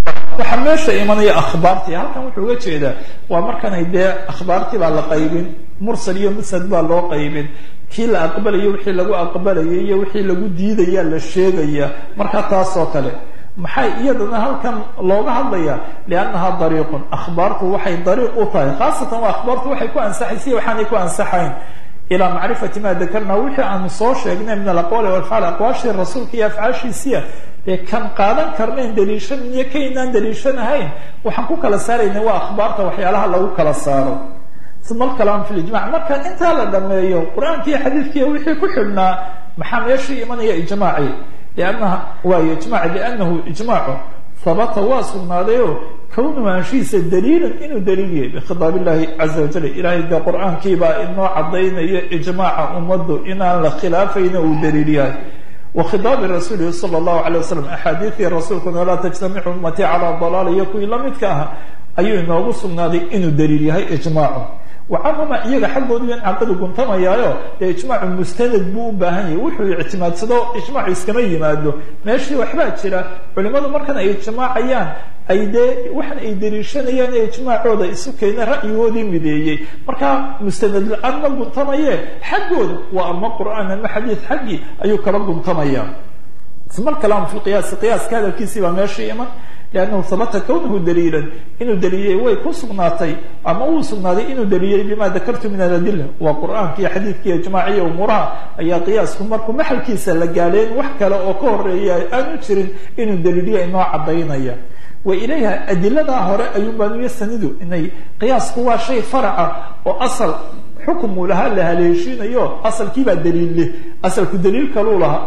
waxaa meesha imanaya akhbaartii halkan wuxuu uga jeedaa waa markanay dee akhbaartii baa la qaybin mursal iyo musnad baa loo qaybin kii la aqbalayo wixii lagu aqbalayay iyo wixii lagu diidaya la sheegaya marka taas oo kale maxay iyadana halkan looga hadlaya liannaha dariiqun akhbaartu waxay dariiq u tahay khaasatan waa akhbaartu waxay ku ansaxaysa waxaanay ku ansaxayn ilaa macrifati ma dakarna wixii aanu soo sheegnay min alaqwaali walafcaal aqwaashii rasuulka iyo afcaashiisiya dee kan qaadan karnayn daliishan iyo kaynaan daliishanahayn waxaan ku kala saarayna waa akhbaarta waxyaalaha lagu kala saaro uma alkalaam fi lijmac marka intaa la dhameeyo qur-aanka iyo xadiidkiiyo wixii ku xidhnaa maxaa meeshii imanaya ijmaaci liannaha waayo ijmac liannahu ijmaacu habata waa sugnaadayo kownu aanshihiisa daliilan inuu daliil yahay bikhitaab illahi caza wajal ilahay dee qur-aankiibaa inoo caddaynaya ijmaaca ummaddu inaan la khilaafayna uu daliil yahay wa khitaabi rasuulihi sala allahu alay wasalam axaadiidii rasuulkuna laa tajtamicu ummatii calaa dalaala iyo kuwii lamidka aha ayuu inoogu sugnaaday inuu daliil yahay ijmaacu wacanhuma iyaga xaggoodu in caqadu guntamayaayo dee ijmaacu mustanad buu u baahan yahay wuxuu ictimaadsado ijmaacu iskama yimaado meeshii waxbaa jira culimadu markan ay ijmaacayaan ay dee waxan ay daliishanayaan ee ijmaacooda isu keena ra'yigoodii mideeyey markaa mustanad la-aan ma guntamaye xaggooda waa ama qur'aan ama xadiid xaggii ayuu kala guntamaya uma alkalaam fi lqiyaasi qiyaaska hadalkiisii baa meeshii iman liannahu habata kownahu daliilan inuu daliiliyey way ku sugnaatay ama uu sugnaaday inuu daliiliyey bima dakartu min aladila waa qur'aanka iyo xadiidka iyo ijmaaciya umuuraha ayaa qiyaasku markuu maxalkiisa la gaadheen wax kale oo ka horeeya aanu jirin inuu daliiliya inoo caddaynaya wa ilayha adiladaa hore ayuunbaan uyasanidu inay qiyaasku waa shay faraca oo asal xukum uu lahaa la haleeshiinayo asalkiibaa daliil leh asalku daliil kaluu lahaa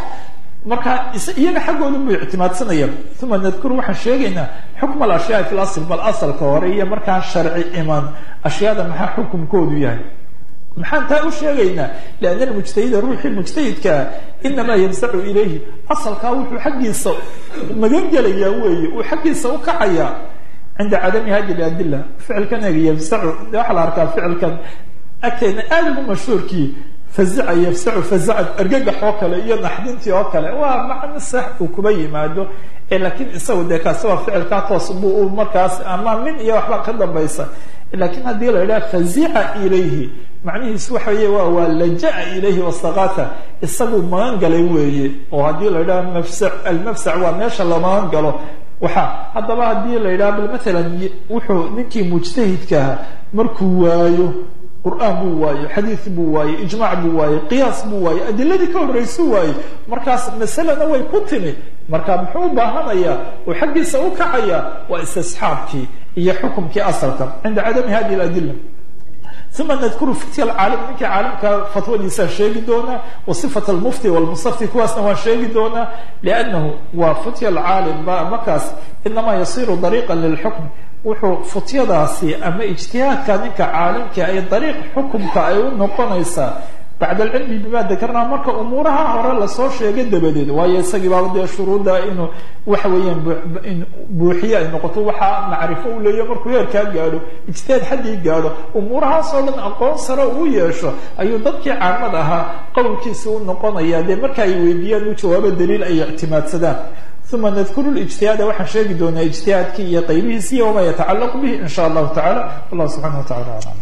marka iyaga xaggooda buu ictimaadsanaya uma nadkuru waxaan sheegaynaa xukma alashyaai fi lasl bal asalka hore iyo markaan sharci iman ashyaada maxaa xukumkoodu yahay maxaan taa u sheegaynaa lianna almujtahida ruuxii mujtahidkaa inamaa yamsacu ilayhi asalkaa wuxuu xaggiisa magan gelayaa weeye uu xaggiisa u kacayaa cinda cadami hadi ladila ficilkan eega yamsacu waxaa la arkaa ficilkan agteena aada ugu mashhuurkii fazica yafsacu fazacan argagax oo kale iyo naxdintii oo kale waa macno sax uu kuba yimaado laakiin isagu dee kaasi waa ficilkaa toos bu markaas ama min iyo waxba ka dambaysa lakiin haddii la yidhaha fazica ilayhi macnihiisu waxa weye waa waa laja-a ilayhi wasaqata isagu magan galay weeye oo haddii la yidhaha mafsac almafsac waa meesha la magan galo waxa haddaba haddii la yidhaha bal matalan wuxuu ninkii mujtahidkaaha markuu waayo qur'aan buu waaye xadiid buu waaye ijmaac buu waaye qiyaas buu waaye adiladii ka horraysu waaye markaas masalena way ku timi marka muxuu u baahanayaa uu xaggiisa u kacaya waa istisxaabkii iyo xukumkii asalka cinda cadami hadi ladila uma nadkuru fitya alcaalim ninkii caalimka fatwadiisaa sheegi doonaa wa sifat almufti walmusafti kuwaasna waan sheegi doonaa liannahu waa futya alcaalim ba markaas inamaa yasiru dariiqa lilxukm wuxuu futyadaasi ama ijtihaadka ninka caalimka ay dariiq xukumka ay u noqonaysaa bacda alcilmi bima dakarnaa marka umuuraha hore lasoo sheegay dabadeed waayo isagii baaba dee shuruudda inuu waxa weeyaan buuxiye ay noqoto waxaa macrifo u leeya markuu heerkaa gaadho ijtihaad xaddii gaadho umuurahaas oo dhan aqoon sare uu yeesho ayuu dadkii caamad ahaa qowlkiisa u noqonaya dee marka ay weydiiyaan u jawaabo daliil ay ictimaadsadaan uma nadkuru lijtihaada waxaan sheegi doonaa ijtihaadkii iyo qaybihiisi iyo wamaa yatacalaqu bihi in sha allahu tacala wallah subxana wa tacala aclam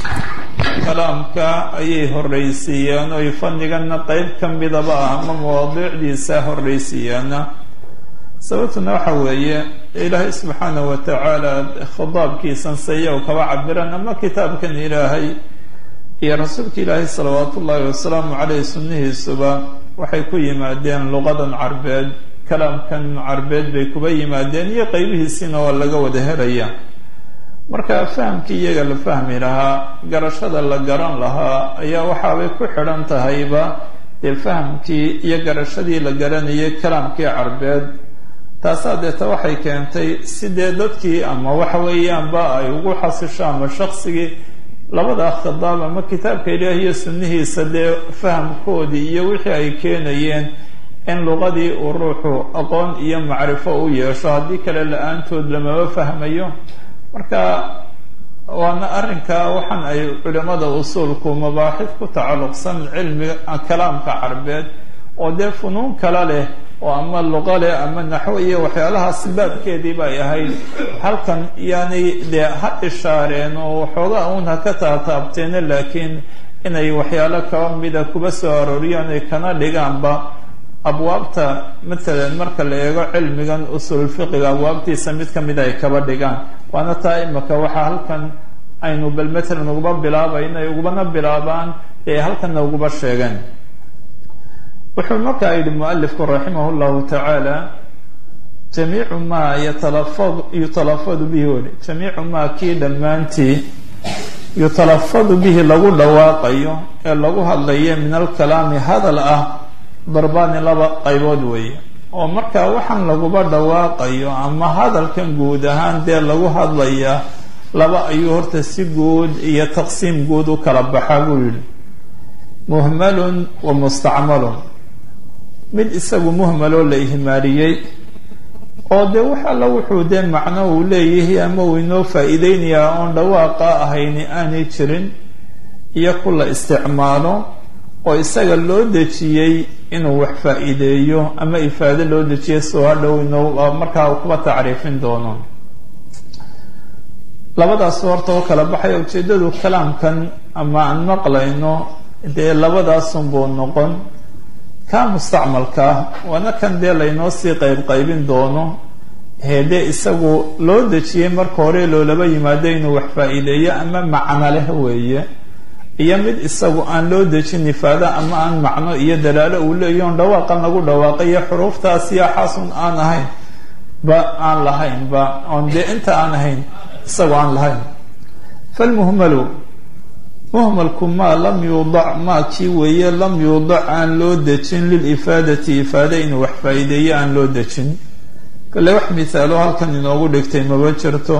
kalaamka ayay horraysiiyaan oy fanniganna qeyb ka midaba ah ama mawaadiicdiisa horraysiiyaana sababtuna waxa weeye ilaahay subxaana wa tacaala khitaabkiisan sayaw kaba cabiran ama kitaabkan ilaahay iyo rasuulka ilaahay salawaat ullaahi wasalaamu caleyh sunnihiisuba waxay ku yimaadeen luqadan carbeed kalaamkan carbeed bay kuba yimaadeen iyo qeybihiisiina waa laga wada helaya marka fahamkii iyaga la fahmi lahaa garashada la garan lahaa ayaa waxaabay ku xidhan tahayba dee fahamkii iyo garashadii la garanayay kalaamkii carbeed taasaa deeta waxay keentay sidee dadkii ama waxa weeyaanba ay ugu xasisho ama shaksigii labada khitaab ama kitaabka ilaah iyo sunnihiisa dee fahamkoodii iyo wixii ay keenayeen in luqadii uu ruuxu aqoon iyo macrifo u yeesho haddii kale la-aantood lamaba fahmayo marka waana arrinka waxaan ay culimada usuulku mabaaxid ku tacalluqsan cilmiga kalaamka carbeed oo dee funuun kala leh oo ama luqa leh ama naxwo iyo waxyaalahaas baabkeedii bay ahayd halkan yaanay dee ha ishaareen oo waxoogaa uun ha ka taataabteene laakiin inay waxyaalo kaba mida kuba soo arooriyaan ay kana dhigaanba abwaabta matalan marka la eego cilmigan usulfiqiga abwaabtiisa mid ka mida ay kaba dhigaan waana taa imaka waxaa halkan aynu bal matalan uguba bilaabayno ay ugubana bilaabaan ee halkanna uguba sheegeen wuxuu markaa yidhi mualifku raximah llahu tacaala jamiicu maa yatalafad yutalafadu bihi weli jamiicu maa kii dhammaantii yutalafadu bihi lagu dhawaaqayo ee lagu hadlayo min alkalaami hadal ah darbaani laba qaybood weeye oo markaa waxaan laguba dhawaaqayo ama hadalkan guud ahaan dee lagu hadlayaa laba ayuu horta si guud iyo taqsiim guud u kala baxa buu yidhi muhmalun wa mustacmalun mid isagu muhmaloo la ihmaaliyey oo dee wax alla wuxuu dee macno uu leeyahay ama uu inoo faa-iideynayaa oon dhawaaqa ahayni aanay jirin iyo ku la isticmaalo oo isaga loo dejiyey inuu wax faa-iideeyo ama ifaado loo dejiyay soo hadhow inoo markaa kuba tacriifin doono labadaas horta oo kala baxaya ujeedadu kalaamkan ama aan maqlayno dee labadaasunbuu noqon kaa mustacmalkaa waana kan dee laynoo sii qayb qaybin doono heedee isagu loo dejiyey marka hore loolaba yimaado inuu wax faa-iideeyo ama macno leh weeye iyo mid isagu aan loo dejin ifaado ama aan macno iyo dalaalo uu leeyo on dhawaaqan lagu dhawaaqayo xuruuftaas yaaxaasun aan ahayn ba aan lahayn ba oon dee inta aan ahayn isagoo aan lahayn falmuhmalu muhmalku maa lam yuudac maa kii weeye lam yuudac aan loo dejin lilifaadati ifaade inuu wax faa-iideeyo aan loo dejin kale wax mithaalo halkan inoogu dhigtay maba jirto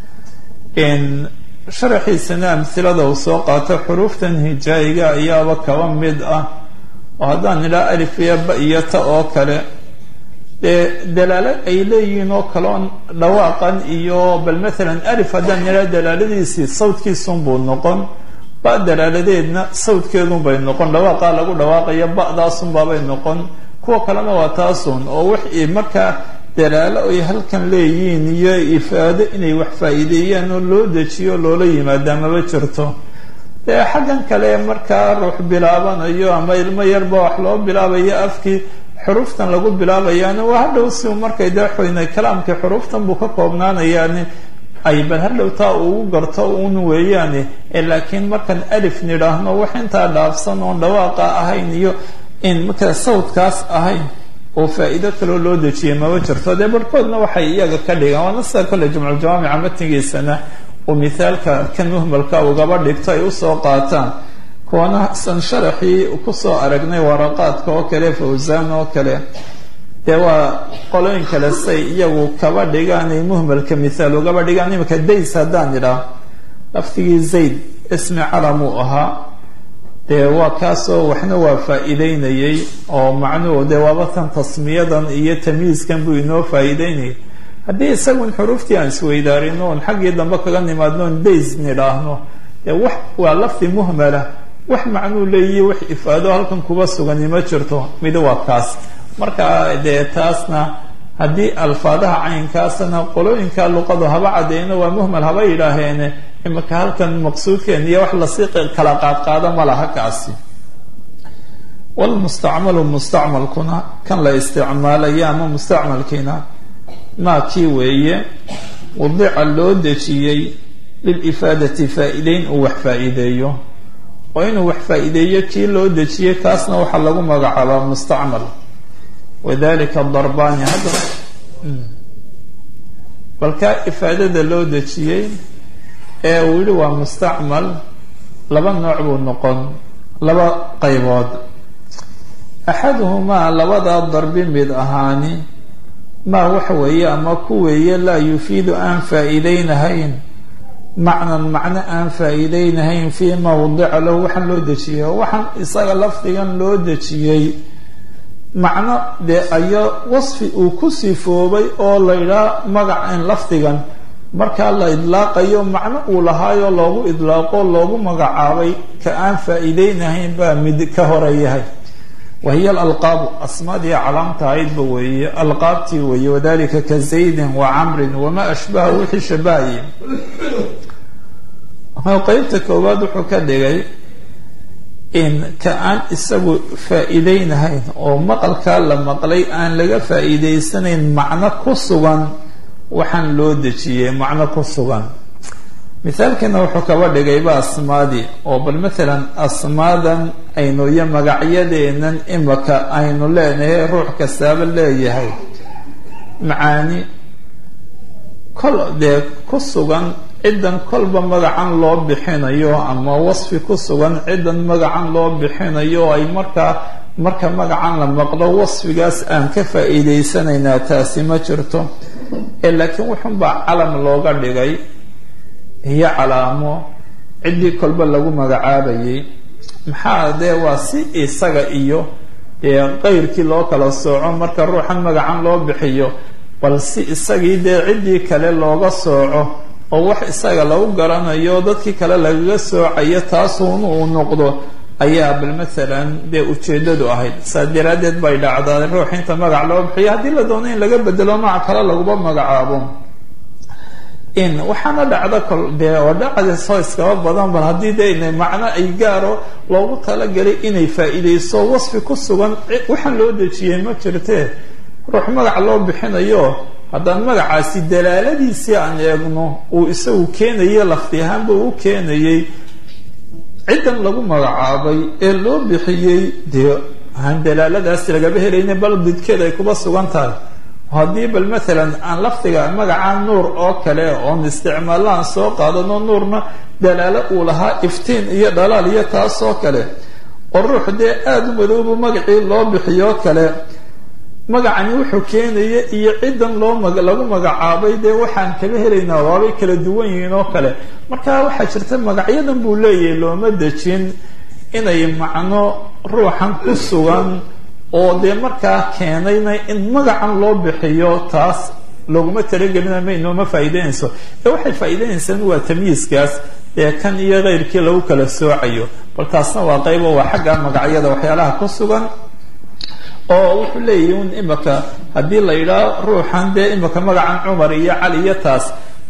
sharaxiisana amhilada uu soo qaato xuruuftan hijaayiga ayaaba kaba mid ah oo haddaan idhaa alif iyo ba iyo ta oo kale dee dalaalo ay leeyihiin oo kale on dhawaaqan iyo bal mathalan alif haddaan idhaa dalaaladiisii sawdkiisunbuu noqon ba dalaaladeedna sawdkeedunbay noqon dhawaaqaa lagu dhawaaqayo ba-daasunbaabay noqon kuwa kalena waa taasun oo wax markaa dalaalo ay halkan leeyihiin iyo ifaado inay wax faa-iideeyaan oo loo dejiyo loola yimaadaa maba jirto dee xaggan kale markaa ruux bilaabanayo ama ilmo yarba wax loo bilaabayo afkii xuruuftan lagu bilaabayaana waa hadhow si markay dee xoynay kalaamkii xuruuftan buu ka koobnaanayaani ay bal hadhow taa ugu garto un weeyaane laakiin markaan alif nidhaahno wax intaa dhaafsan oon dhawaaqa ahayn iyo in markaa sawdkaas ahayn oo faa-iido kaloo loo dejiyay maba jirto dee barhkoodna waxay iyaga ka dhigaan waana sida kole jumculjawaamica matnigiisana uu mithaalka kan muhmalka ugaba dhigto ay usoo qaataan kuwana san sharaxii kusoo aragnay waraqaadka oo kale fawsaan oo kale dee waa qolooyin kale say iyagu kaba dhigaan ay muhmalka mithaal ugaba dhigaan imika days haddaan idhaa laftigii zayd ismi calamuu ahaa dee waa kaasoo waxna waa faa-iideynayay oo macnuhu dee waaba tan tasmiyadan iyo tamyiiskan buu inoo faa-iideynayay haddii isagun xuruuftii aan isweydaarino oon xaggii dambe kaga nimaadno on days nidhaahno dee wax waa lafdi muhmala wax macnuu leeyihi wax ifaado halkan kuba sugani ma jirto mid waa kaas marka dee taasna haddii alfaadaha caynkaasna qolooyinka luqadu haba cadeyno waa muhmal haba yidhaaheene imika halkan maqsuudkeen iyo wax lasii kala qaadqaado ma laha kaasi walmustacmalu mustacmalkuna kan la isticmaalayo ama mustacmalkiina maa kii weeye wadica loo dejiyey lilifaadati faa-ideyn uu wax faa-iideeyo oo inuu wax faa-iideeyo kii loo dejiyey kaasna waxaa lagu magacaabaa mustacmal wadalika darbaani hadda balkaa ifaadada loo dejiyey ee uu yihi waa mustacmal laba nooc buu noqon laba qaybood axaduhumaa labadaa darbi mid ahaani maa waxa weeye ama ku weeye laa yufiidu aan faa-iideynahayn macnan macno aan faa-iideynahayn fii mawdica lahu waxaan loo dejiyey waxaan isaga lafdigan loo dejiyey macno dee ayaa wasfi uu ku sifoobay oo la ydhaa magacan lafdigan markaa la idlaaqayo macno uu lahaayoo loogu idlaaqo loogu magacaabay ka aan faa-iideynahayn baa mid ka hore yahay wahiya alalqaabu asmaadii calaamta ahaydba weeye alqaabtii weeye wadalika ka zaydin wa camrin wamaa ashbaha wixii shabahayay qeybta koowaad wuxuu ka dhigay in ka aan isagu faa-iideynahayn oo maqalkaa la maqlay aan laga faa-iideysanayn macno ku sugan waxaan loo dejiyey macno ku sugan mithaalkiina wuxuu kaba dhigayba asmaadii oo bal matalan asmaadan aynu iyo magacyadeenan imaka aynu leenahay ruux kastaaba leeyahay macaani kol dee ku sugan ciddan kolba magacan loo bixinayo ama wasfi ku sugan ciddan magacan loo bixinayo oo ay markaa marka magacan la maqlo wasfigaas aan ka faa-iideysanaynaa taasi ma jirto ee laakiin wuxunbaa calam looga dhigay iyo calaamo ciddii kolba lagu magacaabayay maxaa dee waa si isaga iyo dee qeyrkii loo kala sooco marka ruuxan magacan loo bixiyo bal si isagii dee ciddii kale looga sooco oo wax isaga lagu garanayo dadkii kale lagaga soocayo taasuun uu noqdo ayaa bal maalan dee ujeedadu ahayd saa daraadeed bay dhacdaa ruux inta magac loo bixiyo haddii la doono in laga bedelo magac kale laguba magacaabo in waxaana dhacda kol dee oo dhacda soo iskaba badan bal haddii de ina macno ay gaaro loogu talagalay inay faa-iideyso wasfi ku sugan waxaan loo dejiyey ma jirtee ruux magac loo bixinayo haddaan magacaasi dalaaladiisii aan eegno uu isagu keenaye lafti ahaanba uu keenayey ciddan lagu magacaabay ee loo bixiyey dee aan dalaaladaasi lagaba helayna bal didkeed ay kuba sugan tahay haddii bal maalan aan lafdiga magaca nuur oo kale oon isticmaallo aan soo qaadano nuurna dalaalo uu lahaa iftiin iyo dhalaal iyo taas oo kale oo ruux dee aada u madoobu magacii loo bixiyoo kale magacani wuxuu keenaya iyo ciddan loo mag lagu magacaabay dee waxaan kaba helaynaa waabay kala duwan yihiin oo kale marka waxaa jirta magacyadan buu leeyahay looma dejin inay macno ruuxan ku sugan oo dee markaa keenayna in magacan loo bixiyo taas looguma talagelina ma inooma faa'iideynayso ee waxay faa'iideynaysaan waa tamyiiskaas ee kan iyo keyrkii lagu kala soocayo bal taasna waa qaybo waa xagga magacyada waxyaalaha ku sugan oo wuxuu leeyahy un imaka haddii la yidhaaho ruuxan dee imaka magacan cumar iyo cali iyo taas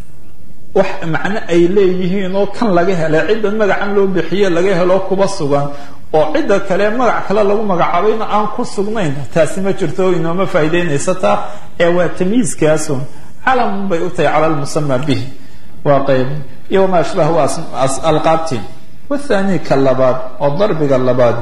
wax macno ay leeyihiin oo kan laga helay ciddan magacan loo bixiye laga helo kuba sugan oo cidda kale magac kale lagu magacaabayna aan ku sugnayn taasi ma jirto inooma faa'iideynaysa taa ee waa tamyiiskaasun calamun bay u tahay cala lmusama bihi waa qayb iyo wamaa ashbaha waa alqaabti wathani ka labaad oo darbiga labaad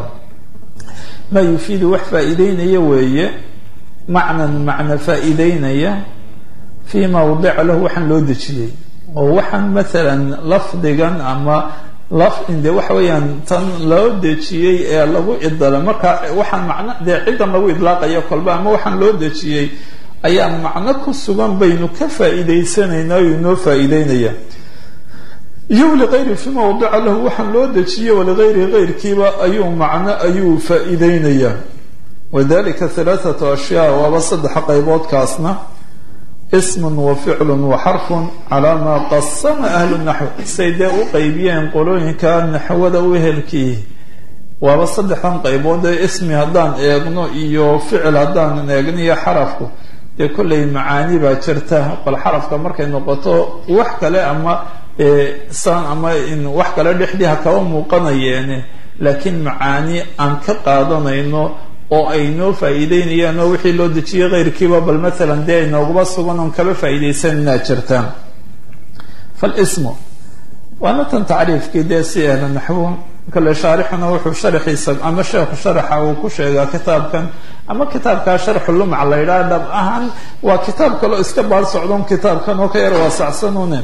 maa yufiidu wax faa'iideynaya weeye macnan macna faa'iideynaya fii mawdica lahu waxaan loo dejiyey oo waxaan maalan lafdigan ama lafde waxa weeyaan tan loo dejiyey ee lagu idala marka waxaan macno dee ciddan lagu idlaaqayo kolba ama waxaan loo dejiyey ayaa macno ku sugan baynu ka faa'iideysanaynaa o inoo faa'iideynaya iyo waligayri fi mawdica lahu waxaan loo dejiyey waligayri keyrkiiba ayuu macno ayuu faa'iideynayaa wadalika halaathatu ashyaa waaba saddex qayboodkaasna ismun wa ficlun wa xarfun calaa maa qasama ahlu naxw say dee u qeybiyeen qolooyinka naxwada u ehelkii waaba saddexdan qaybood ee ismi haddaan eegno iyo ficil haddaan eegno iyo xarafku dee kollay macaani baa jirta bal xarafka markay noqoto wax kale ama san ama wax kale dhexdii ha kaba muuqanayeene laakiin macaani aan ka qaadanayno oo ay noo faa'iideynayaan oo wixii loo dejiyey keyrkiiba bal maalan dee ay nooguba sugan oon kaba faa'iideysananaa jirtaan falismu waana tan tacriifkii dee si ehla naxwo kale shaarixuna wuxuu sharaxiisa ama sheekhu sharaxa uu ku sheegaa kitaabkan ama kitaabkaa sharxu lumc la yidhaha dhab ahaan waa kitaab kaloo iska baar socdon kitaabkan oo ka yar waasacsanune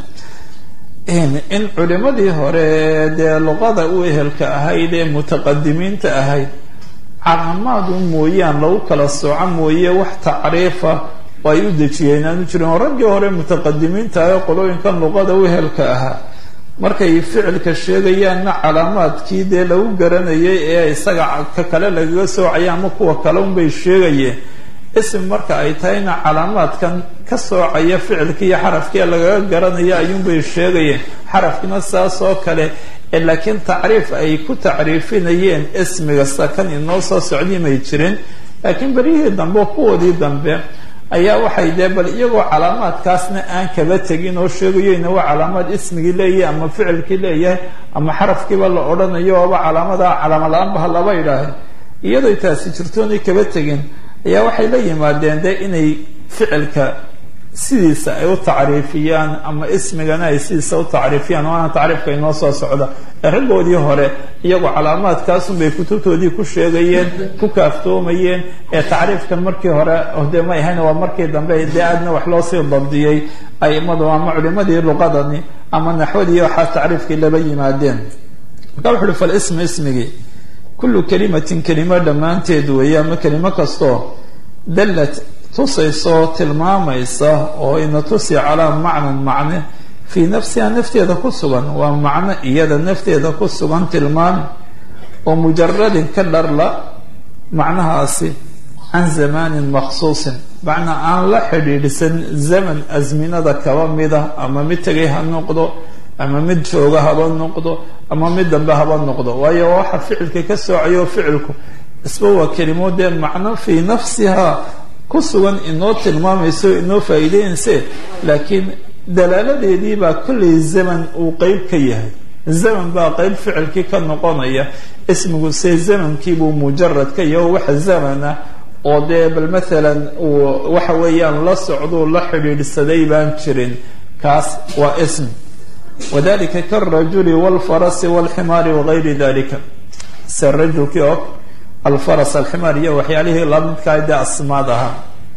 in culimadii hore dee luqada u ehelka ahayd ee mutaqadimiinta ahayd calaamaadu mooyaan lagu kala sooco mooye wax tacriifa oo ay u dejiyeen aanu jirin oo raggii hore mutaqadimiinta ah ee qolooyinkan luqada u ehelka ahaa markay ficilka sheegayaanna calaamaadkii dee lagu garanayay ee isaga ka kale lagaga soocaya ama kuwa kale unbay sheegayeen ism marka ay tahayna calaamaadkan ka soocaya ficilkii iyo xarafkii lagaga garanaya ayuunbay sheegayeen xarafkina saas oo kale ee laakiin tacriif ay ku tacriifinayeen ismiga sakan inoo soo socdii may jirin laakiin beryihii dambe kuwoodii dambe ayaa waxay dee bal iyagoo calaamaadkaasna aan kaba tegin oo sheegayeyna waa calaamaad ismigii leeyahay ama ficilkii leeyahay ama xarafkiiba la odhanayo oba calaamada calaama la-aanba ha laba idhaahay iyadoy taasi jirtoonay kaba tegin ayaa waxay la yimaadeen de inay ficilka sidiisa ay u tacriifiyaan ama ismigana ay sidiisa u tacriifiyaan waana tacriifka inoo soo socda ee raggoodii hore iyagoo calaamaadkaasunbay kutubtoodii ku sheegayeen ku kaaftoomayeen ee tacriifkan markii hore de may ahayn waa markii dambe dee aadna wax loo sii dabdiyey aimadu ama culimadii luqadani ama naxwadii waxaa tacriifkii laba yimaadeen marka wuxu uhi falismu ismigii kullu kalimatin kelimo dhammaanteed weeye ama kelimo kastoo dallat tusayso tilmaamaysa oo ina tusi calaa macnan macne fii nafsiha nafteeda ku sugan waa macno iyada nafteeda ku sugan tilmaam oo mujaradin ka dharla macnahaasi can zamaanin maksuusin macnaa aan la xidhiidhsan zaman asminada kaba mida ama mid tegay ha noqdo ama mid jooga haba noqdo ama mid dambe haba noqdo waayo waxa ficilka ka soocayo ficilku isba waa kelimo dee macno fii nafsiha ku sugan inoo tilmaamayso inoo faa'iideynayse laakiin dalaaladeedii baa kollay zaman uu qeyb ka yahay zaman baa qeyb ficilkii ka noqonaya ismigu se zamankiibuu mujarad ka yahay oo waxa zamana oo dee bal maalan uu waxa weeyaan la socduu la xidhiidhsaday baan jirin kaas waa ism wadalika karajuli walfarasi walximaari wagayri dalika se rajulkii og alfaras alximaar iyo waxyaalihii lamidkaa dee asmaad ahaa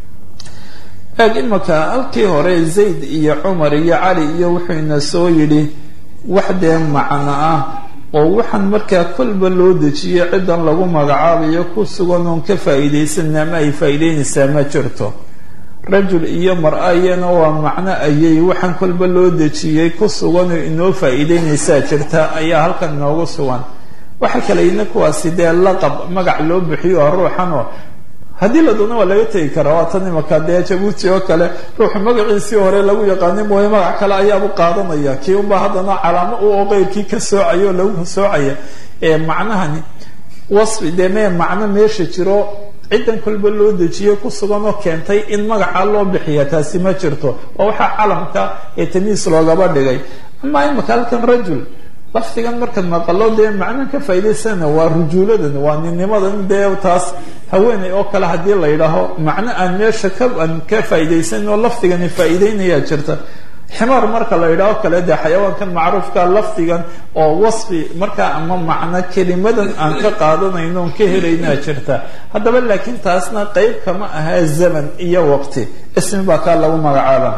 eeg imaka halkii hore zayd iyo cumar iyo cali iyo wuxuu ina soo yidhi wax dee macno ah oo waxaan markaa kolba loo dejiyo ciddan lagu magacaabayo ku sugan oon ka faa'iidaysanna ma ay faa'iideynaysaa ma jirto rajul iyo mar-a iyana waa macno ayay waxaan kolba loo dejiyey ku sugan oo inoo faa'iideynaysaa jirta ayaa halkan inoogu sugan waxa kale ina kuwaasi dee laqab magac loo bixiyo ruuxan oo haddii la doono waa laga tegi karaa waa tan imaka dee jabuuti oo kale ruuxu magaciisii hore lagu yaqaani mooye magac kale ayaabu qaadanaya kii unbaa haddana calaamo u oo qeyrkii ka soocaya oo lagu soocaya ee macnahani wasfi dee mee macno meesha jiro ciddan kolba loo dejiye ku sugan oo keentay in magaca loo bixiya taasi ma jirto waa waxaa calamka ee tamiis loogaba dhigay ama imaka halkan rajul lafdigan markaad maqalo dee macno ka faa'idaysana waa rujuuladan waa ninnimadan dee taas haweeney oo kale haddii la yidhaaho macno aan meesha ka aan ka faa'iidaysanin oo lafdigani faa'iideynayaa jirta ximaar marka la yidhaho kale dee xayawaankan macruufka lafdigan oo wasfi markaa ama macno kelimadan aan ka qaadanayno on ka helaynaa jirta haddaba laakiin taasna qeyb kama ahaa zaman iyo waqti ismi baa kaa lagu magacaaba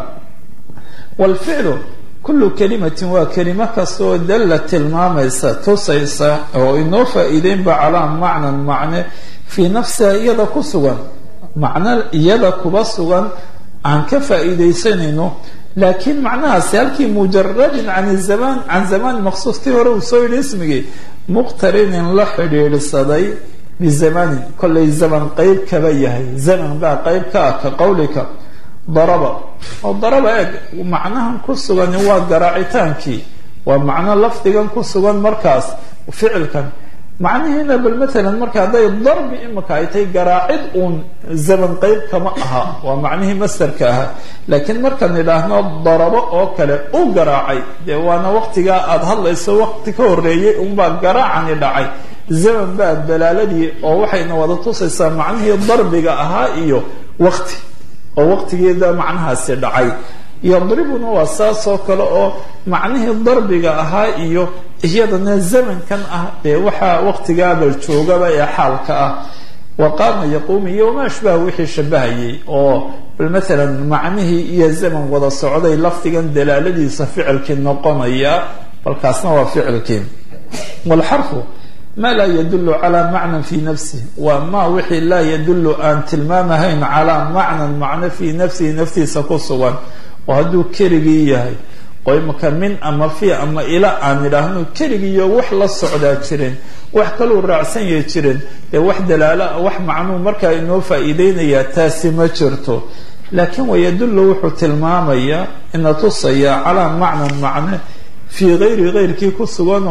walficlu kullu kalimatin waa kelimo kastaoo dalla tilmaamaysa tusaysa oo inoo faa'iideynba calaa macnan macne fii nafsiha iyada ku sugan macno iyada kuba sugan aan ka faa'iidaysanayno laakiin macnahaasi halkii mujaradin can zamaan can zamaan maqsuus tii hore uu soo yidhi ismigii muqtarinin la xidhiidhsaday bizamanin kollay zaman qeyb kaba yahay zaman baa qeyb ka ah ka qowlika daraba oo daraba eeg macnahan ku sugani waa garaacitaankii waa macno lafdigan ku sugan markaas ficilkan macnihiina bal maalan marka hadday darbi imika ay tahay garaacid uun zaman qeyb kama aha waa macnihii mastarka ahaa laakiin markaan idhaahno darabo oo kale u garaacay dee waana waqtigaa aada hadlayso waqti ka horeeyay unbaa garaacani dhacay zaman baa dalaaladii oo waxayna wada tusaysaa macnihii darbiga ahaa iyo waqti oo waqtigeeda macnahaasi dhacay yadribuna waa saas oo kale oo macnihii darbiga ahaa iyo iyadana zamankan ah dee waxaa waqtigaabal joogaba ee xaalka ah wa qaama yaquumi iyo wamaa ashbaha wixii shabahayay oo bal maalan macnihii iyo zaman wada socday lafdigan dalaaladiisa ficilkii noqonaya balkaasna waa ficilkii walxarfu ma laa yadulu calaa macnan fii nafsih waa ma wixii laa yadulu aan tilmaamahayn calaa macnan macno fii nafsihi naftiisa ku sugan oo hadduu keligii yahay oo imaka min ama fi ama ila aan idhaahno keligiiyo wax la socdaa jirin wax kaluu raacsan yahi jirin dee wax dalaala wax macnuu markaa inoo faa'iideynayaa taasi ma jirto laakiin wayadullu wuxuu tilmaamayaa ina tusaya calaa macnan macne fii gayri gayrkii ku suganoo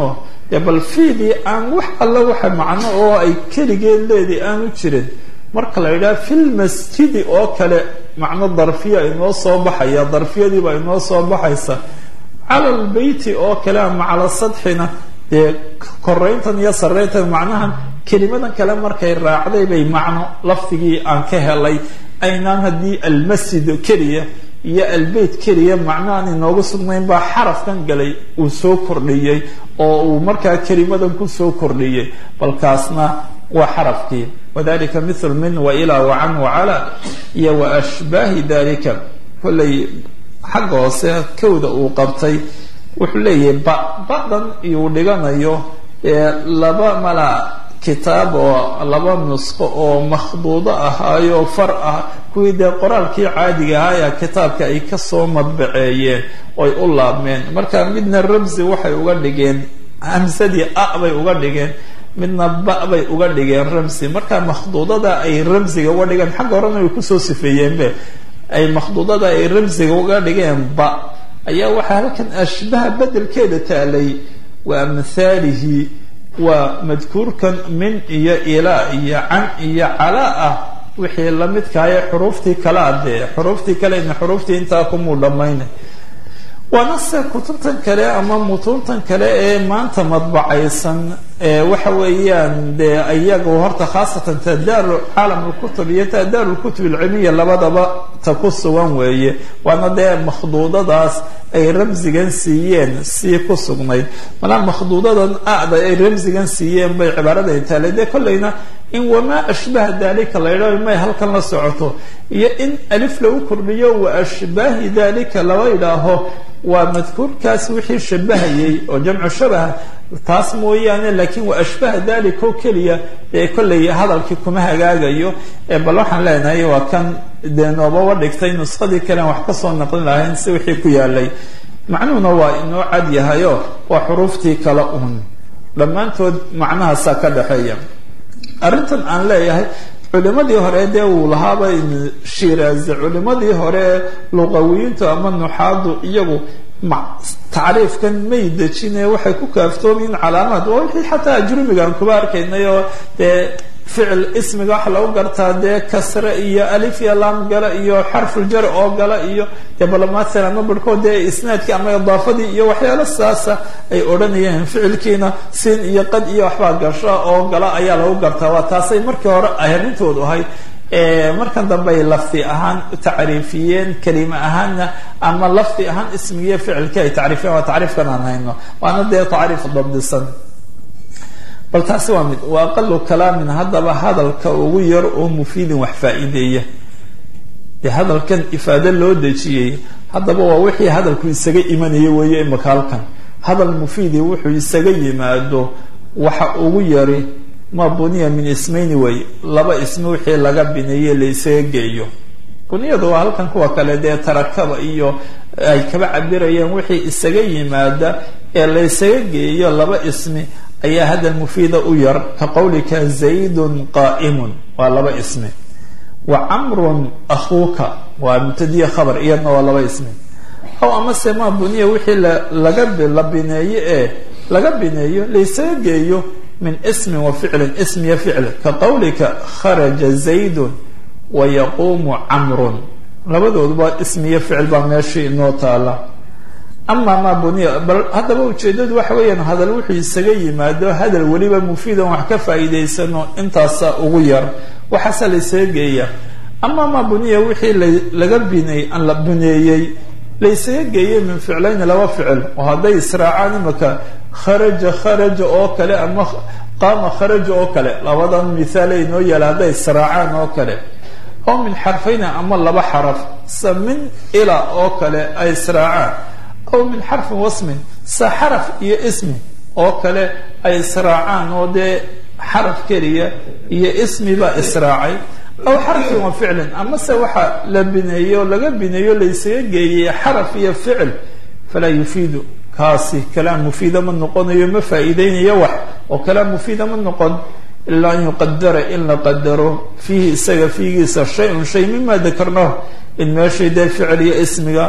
dee bal fiidii aan wax alla waxa macno oo ay keligeed leedii aanu jirin marka la yidhaha filmasjidi oo kale macno darfiya inoo soo baxaya darfiyadiiba inoo soo baxaysa cala lbeyti oo kale ama cala sadxina dee korayntan iyo sarayntan macnahan kelimadan kale markay raacday bay macno lafdigii aan ka helay aynaan haddii almasjid keliya iyo albeyt keliya macno aan inoogu sugnayn baa xarafkan galay uu soo kordhiyey oo uu markaa kelimadan kusoo kordhiyey balkaasna waa xarafkii wadalika mithlu min wa ilaa wa can wacala iyo wa ashbaahi dalika kollay xagga hoose kowda uu qabtay wuxuu leeyahay ba badan iyuu dhiganayo laba mala kitaab oo laba nusqo oo makhduudo ahaayo far ah kuwii dee qoraalkii caadiga ahaa ayaa kitaabka ay kasoo madbaceeyeen oy u laabmeen marka midna ramsi waxay uga dhigeen hamsadii a bay uga dhigeen midna ba bay uga dhigeen ramsi marka makhduudada ay ramsiga uga dhigeen xagga horena way kusoo sifeeyeenbe ay makhduudada ay ramsiga uga dhigeen ba ayaa waxaa halkan ashbaha bedelkeeda taalay wa amhaalihi waa madkuurkan min iyo ilaa iyo can iyo calaa ah wixii lamidkaaye xuruuftii kale adee xuruuftii kale ina xuruuftii intaa kumuu dhammaynay waana se kutubtan kale ama mutuuntan kale ee maanta madbacaysan waxa weeyaan dee iyagu horta khaasatan tadaaru caalam lkutub iyo tadaaru lkutub alcilmiya labadaba ta ku sugan weeye waana dee makhduudadaas ay ramsigan siiyeen sii ku sugnayd malaa makhduudadan ada ay ramsigan siiyeen bay cibaarada taale dee kollayna in wamaa ashbaha dalika la yidhaho may halkan la socoto iyo in alif lagu kordhiyo wa ashbaahi dalika laba yidhaaho waa madkuurkaas wixii shabahayay oo jamcu shabaha taas mooyaane laakiin wa ashbaha dalika oo keliya ee kollay hadalkii kuma hagaagayo bal waxaan leenahay waa kan dee noobaba dhigtay nuskhadii kalean wax kasoo naqlin lahayn si wixii ku yaalay macnuhuna waa inoo cad yahayo waa xuruuftii kale un dhammaantood macnahaasaa ka dhexeeya arrintan aan leeyahay culimadii hore dee uu lahaaba shiraazi culimadii hore luqawiyiintu ama nuxaadu iyagu tacriifkan may dejine waxay ku kaaftoomiin calaamaad waa wixii xataa ajrumigaan kuba arkaynay oo dee ficil ismiga waxa lagu gartaa dee kasre iyo alif iyo laam gala iyo xarfuljar oo gala iyo dee balamaathan ama barhkood dee isnaadkii ama idaafadii iyo waxyaalo saasa ay odhanayeen ficilkiina siin iyo qad iyo waxbaa gasho oo gala ayaa lagu gartaa waa taasay markii hore arintoodu ahayd markan dambe ay lafdi ahaan u tacriifiyeen kelima ahaanna ama lafdi ahaan ismigiiyo ficilkii ay tacriifiyeen waa tacriifkan aan hayno waana dee tacriif dabdisan bal taasi waa mid wa aqalu kalaamin haddaba hadalka ugu yar oo mufiidin wax faa-iideeya dee hadalkan ifaado loo dejiyey haddaba waa wixii hadalku isaga imanaya weeye imaka halkan hadal mufiidi wuxuu isaga yimaado waxa ugu yari ma buniya min ismayni way laba ismi wixii laga bineeye la isaga geeyo buniyadu waa halkan kuwa kale dee tarakaba iyo ay kaba cabirayeen wixii isaga yimaada ee la ysaga geeyo laba ismi ayaa hadal mufiida u yar ka qowlika zaydun qaa'imun waa laba ismi wa camrun akhuuka waa mubtadiya khabar iyadna waa laba ismi aw amase ma buniya wixii laga la bineeyo ee laga bineeyo laysaga geeyo min ismin wa ficlin ismiya ficl ka qowlika kharaja zaydun wa yaquumu camrun labadooduba ismiya ficil baa meeshii inoo taala ama ma buniya bal haddaba ujeedadu waxa weeyaan hadal wuxuu isaga yimaado hadal weliba mufiidan wax ka faa'iidaysano intaasa ugu yar waxaase la ysaga geeya ama ma buniya wixii laga biney la buneeyey la ysaga geeyey min ficlayni laba ficil oo hadday israacaan imaka kharaja kharaja oo kale ama qaama kharaja oo kale labadan mithaale inoo yaala hadday israacaan oo kale oo min xarfayni ama laba xaraf sa min ila oo kale ay israacaan aw min xarfin wasmin sa xaraf iyo ismi oo kale ay israacaan oo dee xaraf keliya iyo ismi baa israacay aw xarfin wa ficlin amase waxa la bineeyo o laga bineeyo laysaga geeyey xaraf iyo ficil falaa yufiidu kaasi kalaam mufiida ma noqonayo ma faa'iideynayo wax oo kalaam mufiida ma noqon ilaa an yuqadara in la qadaro fiihi isaga fiigiisa shay-un shay mima dakarnahu in meeshii dee ficil iyo ismiga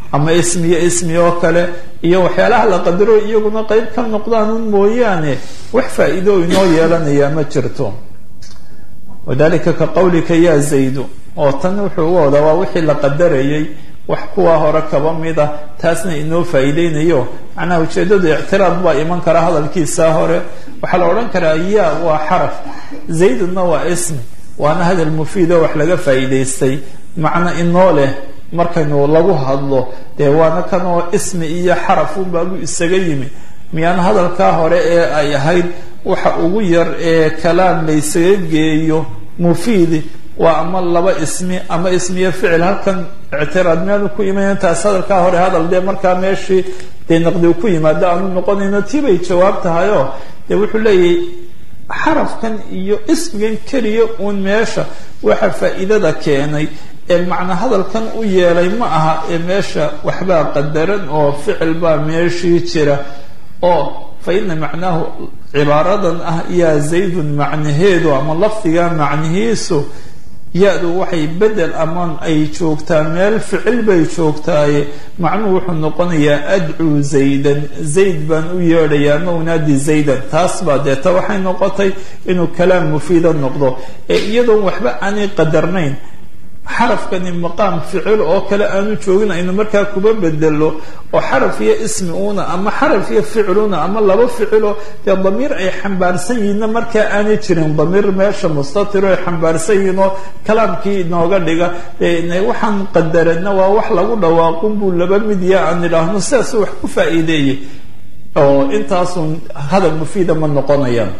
ama ismiyo ismi oo kale iyo waxyaalaha la qadaro iyaguna qeyb ka noqdaan un mooyaane wax faa-iido inoo yeelanaya ma jirto wadalika ka qawlika ya zaydu oo tan wuxuu uga wadaa waa wixii la qadarayay wax kuwa hore kaba mid ah taasna inoo faa-iideynayo macnaha ujeedadu ictiraad baa iman kara hadalkiisa hore waxaa la odhan karaa ya waa xaraf zayduna waa ismi waana hadal mufiid oo wax laga faa-iideystay macno inoo leh markaynu lagu hadlo dee waana kan oo ismi iyo xaraf unbaabu isaga yimi miyaan hadalkaa hore ee ay ahayd waxa ugu yar ee kalaam laysaga geeyo mufiidi waa ama laba ismi ama ismiyo ficil halkan ictiraad miyaanu ku imanaya taas hadalkaa hore hadal dee markaa meeshii dee naqdi ku yimaado aanu noqonayno tii bay jawaab tahayoo dee wuxuu leeyahay xarafkan iyo ismigan keliya uun meesha waxa faa-iidada keenay ee macna hadalkan u yeelay ma aha ee meesha waxbaa qadaran oo ficil baa meeshii jira oo fa ina macnaahu cibaaradan ah yaa zaydun macnaheedu ama lafdiga macnihiisu ya-du waxay bedel amaan ay joogtaa meel ficil bay joogtaaye macnuhu wuxuu noqonayaa adcuu zaydan zayd baan u yeedhayaa ama unaadi zaydan taas baa deeta waxay noqotay inuu kalaam mufiida noqdo ee iyadoon waxba aanay qadarnayn xarafkani maqaam ficil oo kale aanu joogin aynu markaa kuba bedelo oo xaraf iyo ismi una ama xaraf iyo ficiluna ama laba ficilo dee damiir ay xambaarsan yihiinna markaa aanay jirin damiir meesha mustatiro ay xambaarsan yihiin oo kalaamkii inooga dhiga waxaan qadarana waa wax lagu dhawaaqun buu laba mid ya aan idhaahno sidaasu wax ku faa-iideeyey oo intaasun hadal mufiida ma noqonayaan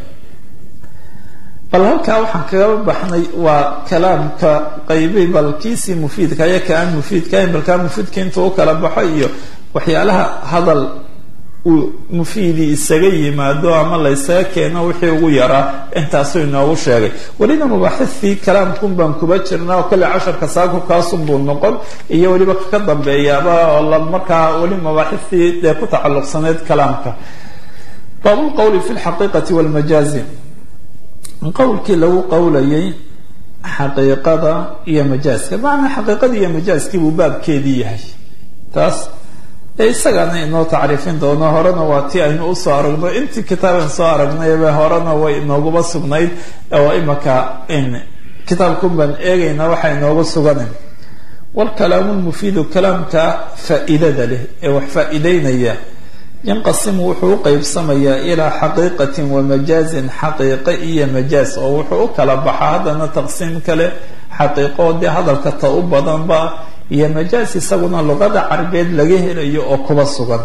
bal halkaa waxaan kaga baxnay waa kalaamka qaybi bal kiisii mufiidka iyo ka aan mufiidkahayn bal kaa mufiidka intuu u kala baxo iyo waxyaalaha hadal uu mufiidii isaga yimaado ama laysaga keeno wixii ugu yaraa intaasuu inoogu sheegay welina mabaaxidii kalaamkun baan kuba jirnaa oo kale casharka saaku kaasun buu noqon iyo weliba ka dambeeyaaba oo markaa weli mabaaxidii dee ku tacalluqsaneyd kalaamka baabulqowli fi lxaqiiqati walmajaazi qowlkii lagu qowlayay xaqiiqada iyo majaaska macnaa xaqiiqadii iyo majaaskii buu baabkeedii yahay taas ee isagaana inoo tacriifin doono horena waa tii aynu usoo aragno intii kitaaban soo aragnayba horena way inooguba sugnayd oo imaka kitaabkun baan eegaynaa waxa inoogu suganan walkalaamu lmufiidu kalaamka faa-iidada leh ee wax faa-iideynaya yanqasimu wuxuu u qeybsamayaa ilaa xaqiiqatin wa majaazin xaqiiqe iyo majaaz oo wuxuu u kala baxaa haddana taqsiim kale xaqiiqo dee hadalka ta u badanba iyo majaaz isaguna luqada carabeed laga helayo oo kuba sugan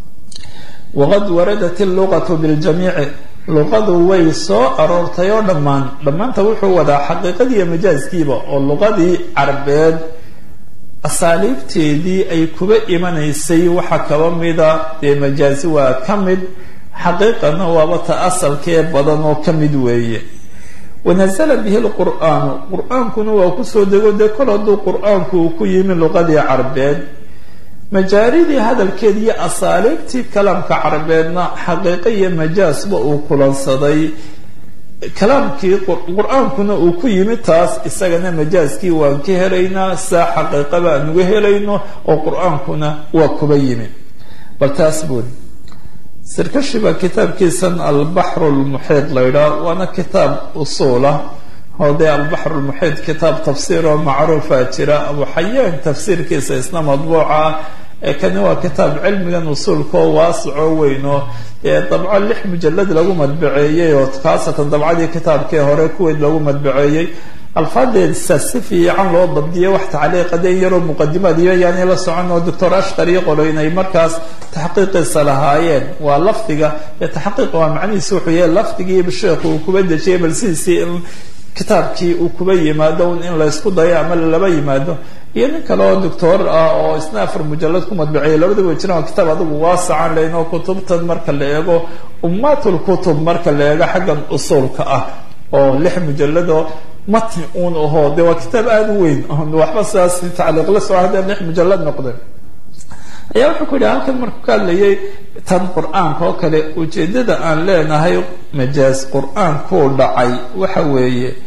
waqad waradat illuqatu biljamiici luqadu way soo aroortay oo dhammaan dhammaanta wuxuu wadaa xaqiiqadiiyo majaazkiiba oo luqadii carabeed asaaliibteedii ay kuba imanaysay waxaa kaba mida dee majaazi waa ka mid xaqiiqana waaba ta asalkee badan oo ka mid weeye wanazala bihi lqur'aanu qur-aankuna waa kusoo dego dee kol hadduu qur-aanku uu ku yimi luqadii carbeed majaaridii hadalkeed iyo asaaliibtii kalaamka carbeedna xaqiiqo iyo majaasba uu kulansaday kalaamkii qur-aankuna uu ku yimi taas isagana majaaskii waan ka helaynaa saa xaqiiqaba aan uga helayno oo qur-aankuna waa kuba yimi bal taas buuri sirkashi baa kitaabkiisan albaxru lmuxiid la ydhaah waana kitaab usuulah oo dee albaxru lmuxiid kitaab tafsiir oo macruufa jira abu xayaan tafsiirkiisa isna madbuuca ah ee kani waa kitaab cilmigan usuulka oo waasicoo weynoo ee dabco lix mujalad lagu madbaceeyey oo khaasatan dabcadii kitaabkii hore kuweyd lagu madbaceeyey alfaadeedsa si fiican loo dabdiyay wax tacliiqa de yaroo muqadimaad iyo yaani la socon oo doctor ashqar iyo qoloyn ay markaas taxqiiqiisa lahaayeen waa lafdiga ee taxqiiqa waa macnihiisi wuxuu yahay lafdigiiba sheekhu uu kuba dejiyay bal sidiisii in kitaabkii uu kuba yimaado in laysku dayo ama laba yimaado iyo nin kale oo doctor ah oo isna afar mujalad ku madbaceeyay labadaba jiraan waa kitaab adigu waasacan leyn oo kutubtan marka la eego ummatul kutub marka la eego xaggan usuulka ah oo lix mujalado matni uun ahoo de waa kitaab aada u weyn waxba sidaas tacliiq la soo haddee lix mujalad noqdeen ayaa wuxuu ku yidhi halkan markuu ka hadlayay tan qur-aanka oo kale ujeedada aan leenahay majaaz qur-aankuu dhacay waxa weeye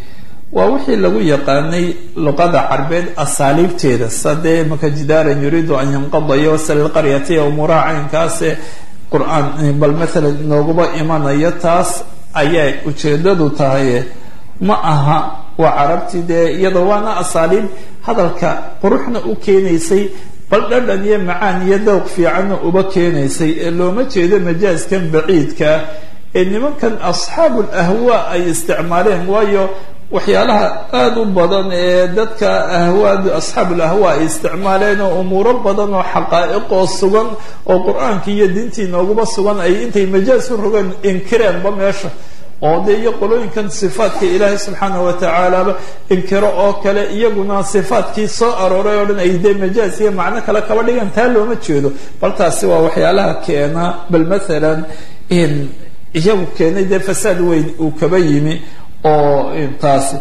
waa wixii lagu yaqaanay luqada carbeed asaaliibteeda sadee maka jidaaran yuriidu an yanqada iyo wasalilqaryati umuuraha caynkaase qur-aan bal maalan nooguba imanayo taas ayay ujeedadu tahay ma aha waa carabtii dee iyadoo waana asaaliib hadalka quruxna u keenaysay bal dhadhan iyo macaan iyo dowq fiicanna uba keenaysay ee looma jeedo majaaskan baciidkaa ee nimankan asxaabu lahwaa ay isticmaaleen waayo waxyaalaha aada u badan ee dadka ahwaadu asxaabul ahwaa ay isticmaaleen oo umuuro badan oo xaqaa'iqoo sugan oo qur-aankii iyo diintii nooguba sugan ay intay majaas u rogeen inkireenba meesha oo dee iyo qolooyinkan sifaadka ilaahay subxaana wa tacaalaba inkiro oo kale iyaguna sifaadkii soo arooray oo dhan ay dee majaas iyo macno kale kaba dhigan taa looma jeedo bal taasi waa waxyaalaha keena bal maalan iyagu keenay dee fasaad weyn uu kaba yimi oo taasi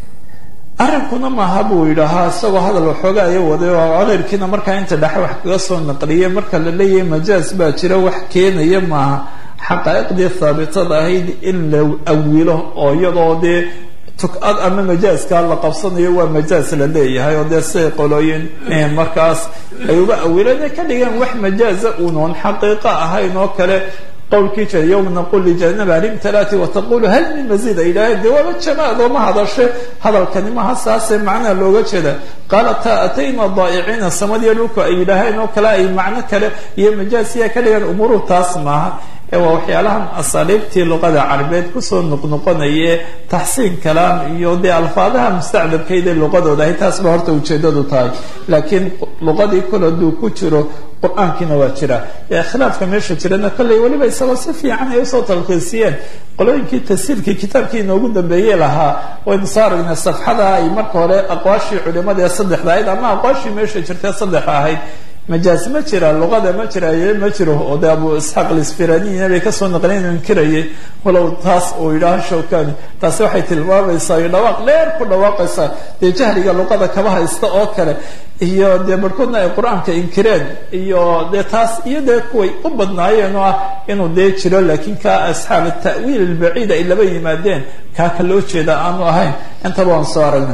arrinkuna maaha buu yidhaahaa isagoo hadal waxooga aya waday oo keyrkiina markaa inta dhexe wax kaga soo naqliyay marka la leeyahay majaas baa jira wax keenaya maaha xaqaa'iqdii haabitada ahayd in la awilo oo iyadoo dee tukad ama majaaska la qabsanayo waa majaas la leeyahay oo dee siday qolooyin markaas ay uba awileen ay ka dhigeen wax majaaza unoon xaqiiqo ahayn oo kale qowlkii jira yowma naqul lijanaba hal imtalaati wataqulu hal min maziid ay yidhaaheen dee waaba jamaad oo ma hadashe hadalkani maha saasee macnaha looga jeeda qaala ta atayna daa'iciina samadiyo dhulku ay yidhaaheen oo kale ay macno kale iyo majaasiya ka dhigaan umuruhu taas maaha ee waa waxyaalahan asaaliibtii luqada carabeed kusoo noqnoqonaye taxsiin kalaam iyo dee alfaadaha mustacdabkayda luqadooda ahay taas ba horta ujeedadu tahay laakiin luqadii kol hadduu ku jiro qur-aankiina waa jira khilaafka meesha jirana kolley weliba isagoo si fiican ay usoo talkiisiyeen qolooyinkii tasiirkii kitaabkii inoogu dambeeyey lahaa waynu soo aragnay safxada ay marka hore aqwaashii culimada ee saddexda ahayd ama aqwaashii meesha jirtee saddexa ahayd majaas ma jira luqada ma jira ma jiro oo de abu isxaaq alisfiraniina bay kasoo naqleen inuu inkirayay walow taas uu yidhaaho shawkani taasi waxay tilmaamaysaa iyo dhawaaq dheer ku dhawaaqaysaa dee jahliga luqada kaba haysta oo kale iyo dee barhkoodna ay qur-aanka inkireen iyo dee taas iyo dee kuway u badnaayeen oo ah inuu dee jiro laakiin ka asxaab ta'wiil albaciid ay laba yimaadeen kaa ka loo jeeda aanu ahayn intaba waan soo aragnay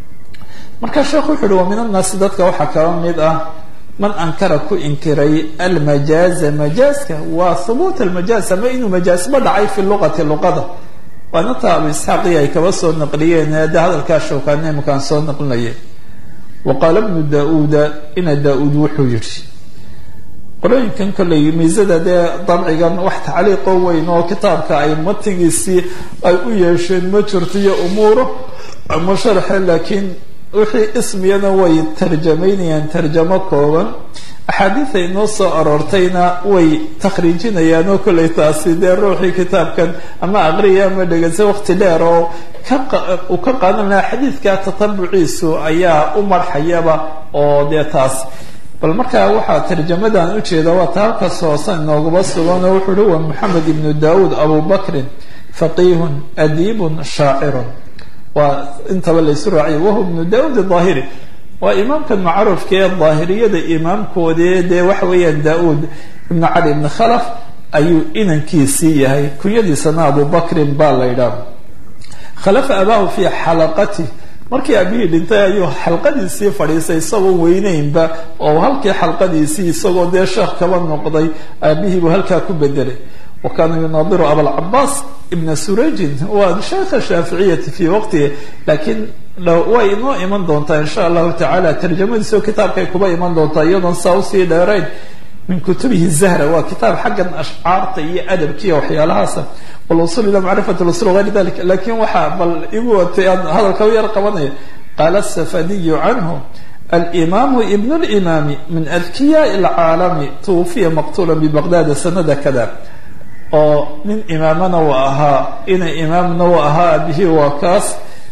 marka sheekhu wuxu uhi wa min annaasi dadka waxaa kaba mid ah man ankara ku inkiray almajaaza majaaska waa hubuut almajaaz ama inuu majaasba dhacay fi luqati luqada waana taa abu isxaaqi ay kaba soo naqliyeen de hadalkaa shawkaane imakaan soo naqlinaya wa qaala bnu da-uuda ina da-uud wuxuu yidhi qolooyinkan kolley miisada dee dabcigan wax tacliiqoo weyn oo kitaabka ay matigiisii ay u yeesheen ma jirto iyo umuuro ama sharxe laakiin wixii ismiyana way tarjamaynayaan tarjamo kooban axaadiida inoo soo aroortayna way takhriijinayaan oo kollay taasi dee ruuxii kitaabkan ama aqriya ama dhegeysa waqti dheer oo uu ka qaadan lahaa xadiidka tatabuciisu ayaa u marxayaba oo dee taas bal markaa waxaa tarjamadan ujeeda waa ta halkas hoosan inoogaba sugan oo wuxuu uhi wa moxamed ibnu daawuud abu bakrin faqiihun adiibun shaacirun waa intaba laysu raaciya wahuwa ibnu daauud aahiri waa imaamkan macruufka ee daahiriyada imaamkoodee dee waxa weeyaan da-uud ibnu cali ibni khalaf ayuu inankiisii yahay kunyadiisana abu bakrin baa la ydhaha khalafa abaahu fii xalaqati markii abihii dhintay ayuu xalqadiisii fadhiisay isagoo weyneynba oo halkii xalqadiisii isagoo dee sheekh kaba noqday aabihiibuu halkaa ku bedelay wa kaana yunaadiru abalcabaas ibna surajin waa sheekha shaaficiyati fii waqtihi laakiin way inoo iman doontaa insha allahu tacaala tarjamadiisoo kitaabkay kuba iman doontaa iyadoon saa usii dheerayn min kutubihi zahra waa kitaab xaggan ashcaarta iyo adabkiiyo waxyaalahaasa walusul ila macrifat usul gayr dalik lakin waxaa bal igu watay aan hadalka u yar qabanaya qaala safadiyu canhu alimamu ibn limaami min adkiyaai alcaalami tuwufiya maqtula bibaqdada sanada kada oo nin imaamana u ahaa ina imaamna u ahaa abihii waa kaas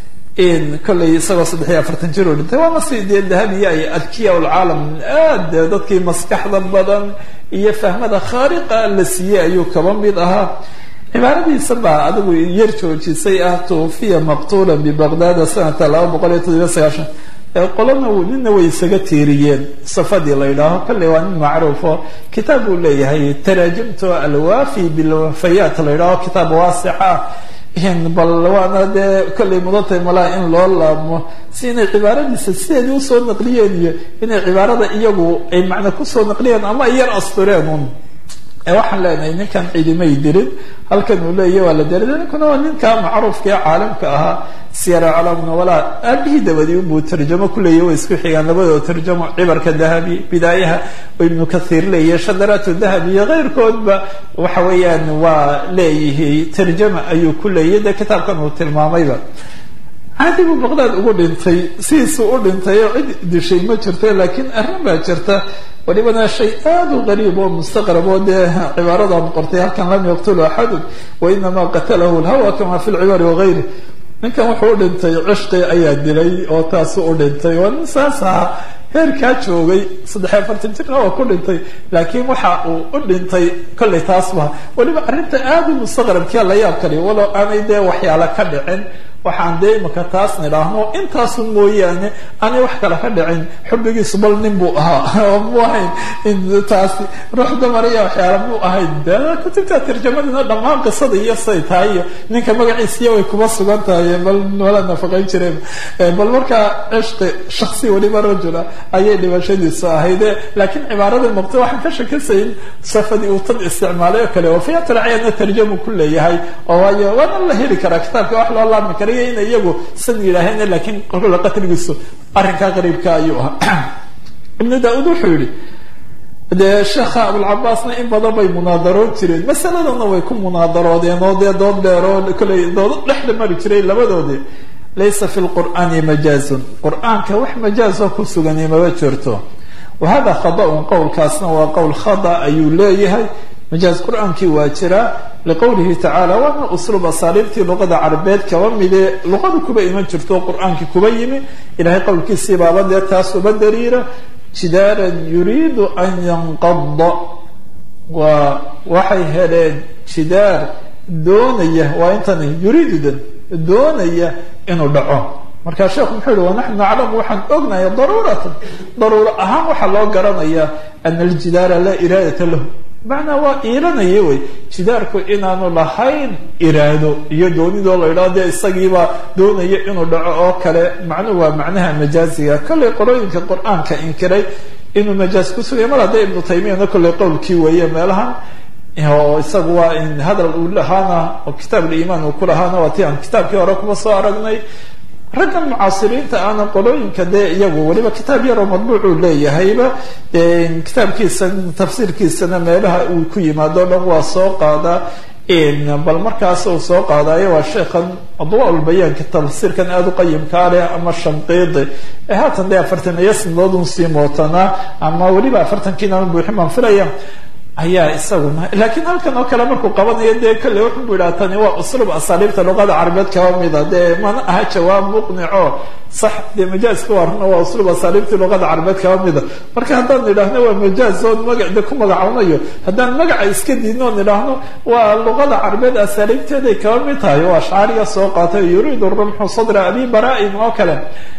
in kollay isagoo saddex iyo afartan jir u dhintay waana si dee dahabiya ay adkiya lcaalam aad dee dadkii maskaxda badan iyo fahmada khaariqa la siiyey ayuu kaba mid ahaa cibaaradiisa baa adigu yar joojisay ah tuufiya maqtula bibaqdada sanata laba boqol iyo toddobiya sagaashan qolana nina way isaga tiiriyeen safadii la yidhaaho kolley waa nin macruufo kitaab buu leeyahay taraajimto alwafi bilwafayaat la yidhaaho kitaab waasica bal waana dee kollay mudatay malaha in loo laabmo si inay cibaaradiisa sideedii usoo naqliyeen iyo inay cibaarada iyagu ay macna kusoo naqliyeen ama ay yar astureen un waxaan leenahay ninkan cidimay dirin halkan uu leeya waa la dera ninkuna waa ninka macruufka ee caalamka ahaa siyara calaamna walaa aabihii dabadii unbuu tarjamo kuleeya way isku xigaan labadoo tarjamo cibarka dahabi bidaayaha oo ibnu kathiir leeya shadaraat dahabi iyo keyrkoodba waxa weeyaan waa leeyihi tarjama ayuu ku leeyay dee kitaabkan uu tilmaamayba caadi buu baqdaad ugu dhintay sidiisuu u dhintay oo cid dishay ma jirto laakiin arrin baa jirta walibana shay aada u qariib oo mustaqrab oo dee cibaaradan qortay halkan lam yaqtulu axadun wainamaa qatalahu lhawa kama fi lcibari wagayri ninkan wuxuu u dhintay cishqi ayaa dilay oo taasu u dhintay waa nin saas ahaa heerkaa joogay saddex afartan jirna waa ku dhintay laakiin waxa uu u dhintay kollay taasba waliba arrinta aada u mustaqrabkia la yaab kaliya walow aanay dee waxyaala ka dhicin waxaan dee imaka taas nidhaahno intaasun mooyaane aanay wax kale ka dhicin xubbigiisu bal nin buu ahaa oo mu ahayn taasi ruux dumar iyo waxyaala mu ahayn de kutubta tarjamadina dhammaan qisada iyo say tahay iyo ninka magaciisiya way kuma sugan tahay bal wala nafaqayn jireen bal markaa cishqi shaksi waliba rajula ayay dhibashadiisu ahayde laakiin cibaarada muqta waxaan ka shakisayn safadii uu tad isticmaalay oo kale wafiyatlacayana tarjamu ku leeyahay oo waayo waana la heli karaa kitaabka wax loo laabmi kara iyo ina iyagu san yidhaaheen laakiin qolkula qatligiisu arrinkaa qariibka ayuu ahaa ibnu da-uud wuxuu yihi dee sheekha abulcabaasna in badan bay munaadaroon jireen masaladana way ku munaadaroodeen oo dee dood dheer oo kollay doodo dhexda mari jiray labadoodi laysa fi lqur'aani majaazun qur-aanka wax majaazoo ku sugani maba jirto wa hada khada-un qowlkaasna waa qowl khada ayuu leeyahay majaaz qur-aankii waa jiraa liqowlihi tacaala waana usluub asaaliibtii luqada carabeed kaba mide luqada kuba iman jirto oo qur-aankii kuba yimi ilahay qowlkiisii baaba dee taas uba dariira jidaaran yuriidu an yanqada waa waxay heleen jidaar doonaya waa intani yuriidudan doonaya inuu dhaco markaa sheekhu muxuu yihi wanaxnu naclamu waxaan ognahay daruuratan daruuro ahaan waxaa loo garanaya ana aljidaara laa iraadata lahu macnaa waa iilanaya wey jidaarku inaanu lahayn iraado iyo doonidoo la idhaho dee isagiibaa doonaya inuu dhaco oo kale macnuhu waa macnaha majaaziga kollay qorooyinka qur-aanka inkiray inuu majaaz ku sugaya mar hadda ibnu taymiyana kollay qowlkii weeye meelahan oo isagu waa in hadal uu lahaana oo kitaab liimaan uu ku lahaana waa ti aan kitaabkii hore kuma soo aragnay raggan mucaasiriinta aana qolooyinka dee iyagu weliba kitaab yaroo madbuucuu leeyahayba kitaabkiisa tafsiirkiisana meelaha uu ku yimaado dhan waa soo qaadaa bal markaas uu soo qaadayo waa sheekhan adwaaulbayaanka tafsiirkan aada u qayimkaa leh ama shanqiidi ee haatan dee afartan iyo sanadoodun sii mootanaa ama weliba afartankiinaan buuxin baan filaya ayaa isaguna laakiin halkan oo kale markuu qabanayo dee kolle wuxuu bu yidhaha tani waa usluub asaaliibta luqada carabeed kaba mida dee mana aha jawaab muqnico sax dee majaaska waa runa waa usluub asaaliibtii luqada carabeed kaba mida marka haddaan idhaahno waa majaaz oon maga de ku magacawnayo haddaan magaca iska diidno oon idhaahno waa luqada carabeed asaaliibteeday kaba mid tahay oo ashcaariya soo qaatay yuriidu rumxu sadra abi bara-in oo kale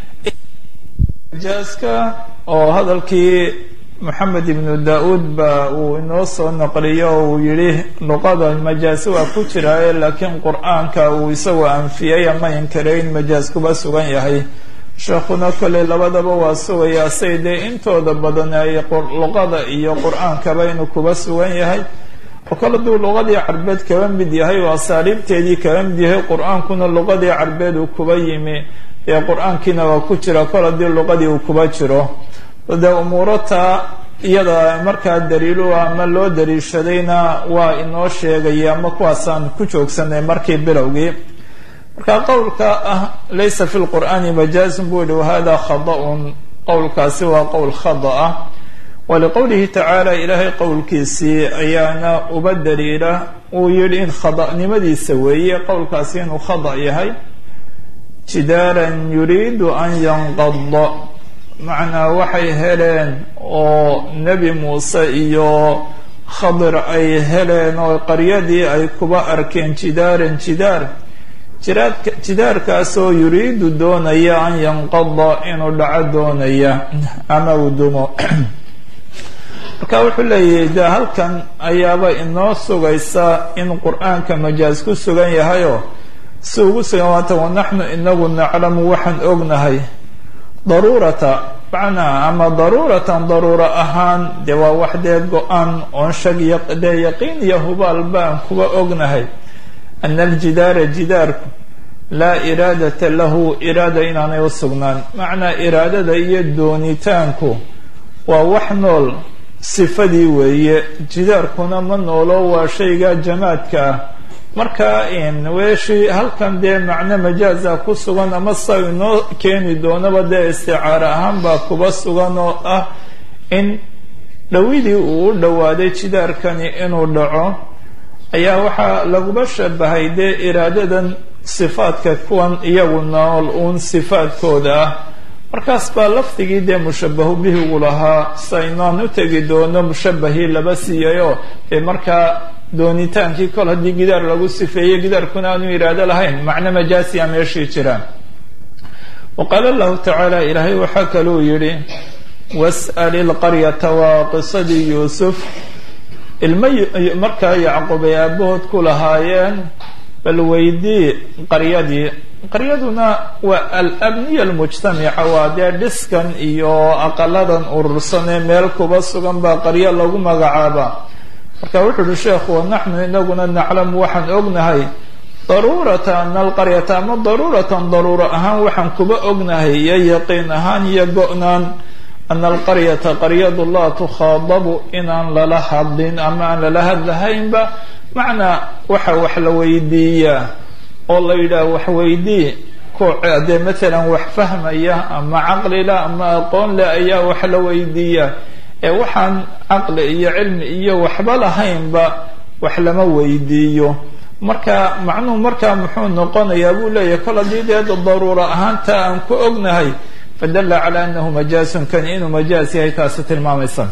majaaska oo hadalkii moxamed ibnu da-uud ba uu inoo soo naqliyo oo uu yihi luqada majaasi waa ku jiraaye laakiin qur-aanka uu isagoo anfiyay ama inkiray in majaas kuba sugan yahay sheekhuna kolley labadaba waa sugayaa say dee intooda badan ay luqada iyo qur-aankaba inuu kuba sugan yahay oo kale duu luqadii carbeed kaba mid yahay oo asaaliibteedii kaba mid yahay qur-aankuna luqadii carbeed uu kuba yimi ee qur-aankiina waa ku jira kol haddii luqadii uu kuba jiro dee umuurata iyada markaa daliilu ama loo daliishadayna waa inoo sheegaya ama kuwaasaan ku joogsanay markii bilowgii marka qowlka ah laysa fi lqur'aani majaazun buu yihi wahada khada-un qowlkaasi waa qowl khada ah waliqowlihi tacaala ilaahay qowlkiisii ayaana uba daliila uu yihi in khada-nimadiisa weeye qowlkaasi inuu khada yahay jidaaran yuriidu an yanqada macnaa waxay heleen oo nebi muuse iyo khadir ay heleen oo qaryadii ay kuba arkeen jidaaran jidaar jiraadka jidaarkaasoo yuriidu doonaya an yanqada inuu dhaco doonaya ama uu dumo marka wuxuu leeyahay de halkan ayaaba inoo sugaysa in qur-aanka majaaz ku sugan yahayoo si ugu sugan waata wanaxnu inagu naclamu waxaan ognahay daruurata macnaa ama daruuratan daruuro ahaan dee waa wax dee go-aan oon shag dee yaqiin iyo hubaal baan kuwa ognahay ana aljidaara jidaarku laa iraadata lahu iraada inaanay u sugnaan macnaa iraadada iyo doonitaanku waa wax nool sifadii weeye jidaarkuna ma noolo waa shayga jamaadka ah marka weeshii halkan dee macno majaaza ku sugan ama sa inoo keeni doonaba dee isticaaro ahaan baa kuba sugan oo ah in dhowidii uu u dhowaaday jidaarkani inuu dhaco ayaa waxaa laguba shabahay dee iraadadan sifaadka kuwan iyagu nool uun sifaadkooda ah markaas baa lafdigii dee mushabahu bihigu lahaa saynaan u tegi doono mushabahii laba siiyayoo dee markaa doonitaankii kol haddii gidaar lagu sifeeyey gidaarkuna aanu iraado lahayn macno majaasiya meeshii jiraan wa qaala allahu tacaala ilaahay waxaa kaluu yidhi was'al ilqaryata waa qisadii yuusuf ilma markaa yacquub ay aabahood ku lahaayeen bal weydii qaryadii qaryaduna waa alabniya almujtamica waa dee dhiskan iyo aqaladan urursan ee meel kuba sugan baa qaryo lagu magacaaba marka wuxuu uhi sheekhu wanaxnu inaguna naclamu waxaan ognahay daruurata ana alqaryata ama daruuratan daruuro ahaan waxaan kuba ognahay iyo yaqiin ahaan iyo go-naan ana alqaryata qaryadu laa tukhaadabu inaan lala hadlin ama aan lala hadlahaynba macnaa waxa wax la weydiiyaa oo la yidhaah wax weydii ku dee matalan wax fahmaya ama caqlila ama aqoon leh ayaa wax la weydiiyaa ee waxaan caqli iyo cilmi iyo waxba lahaynba wax lama weydiiyo marka macnuhu markaa muxuu noqonayaa buu leeyahay kol haddii dee daruuro ahaanta aan ku ognahay fadalla calaa anahu majaasun kani inuu majaas yahay taasi tilmaamaysa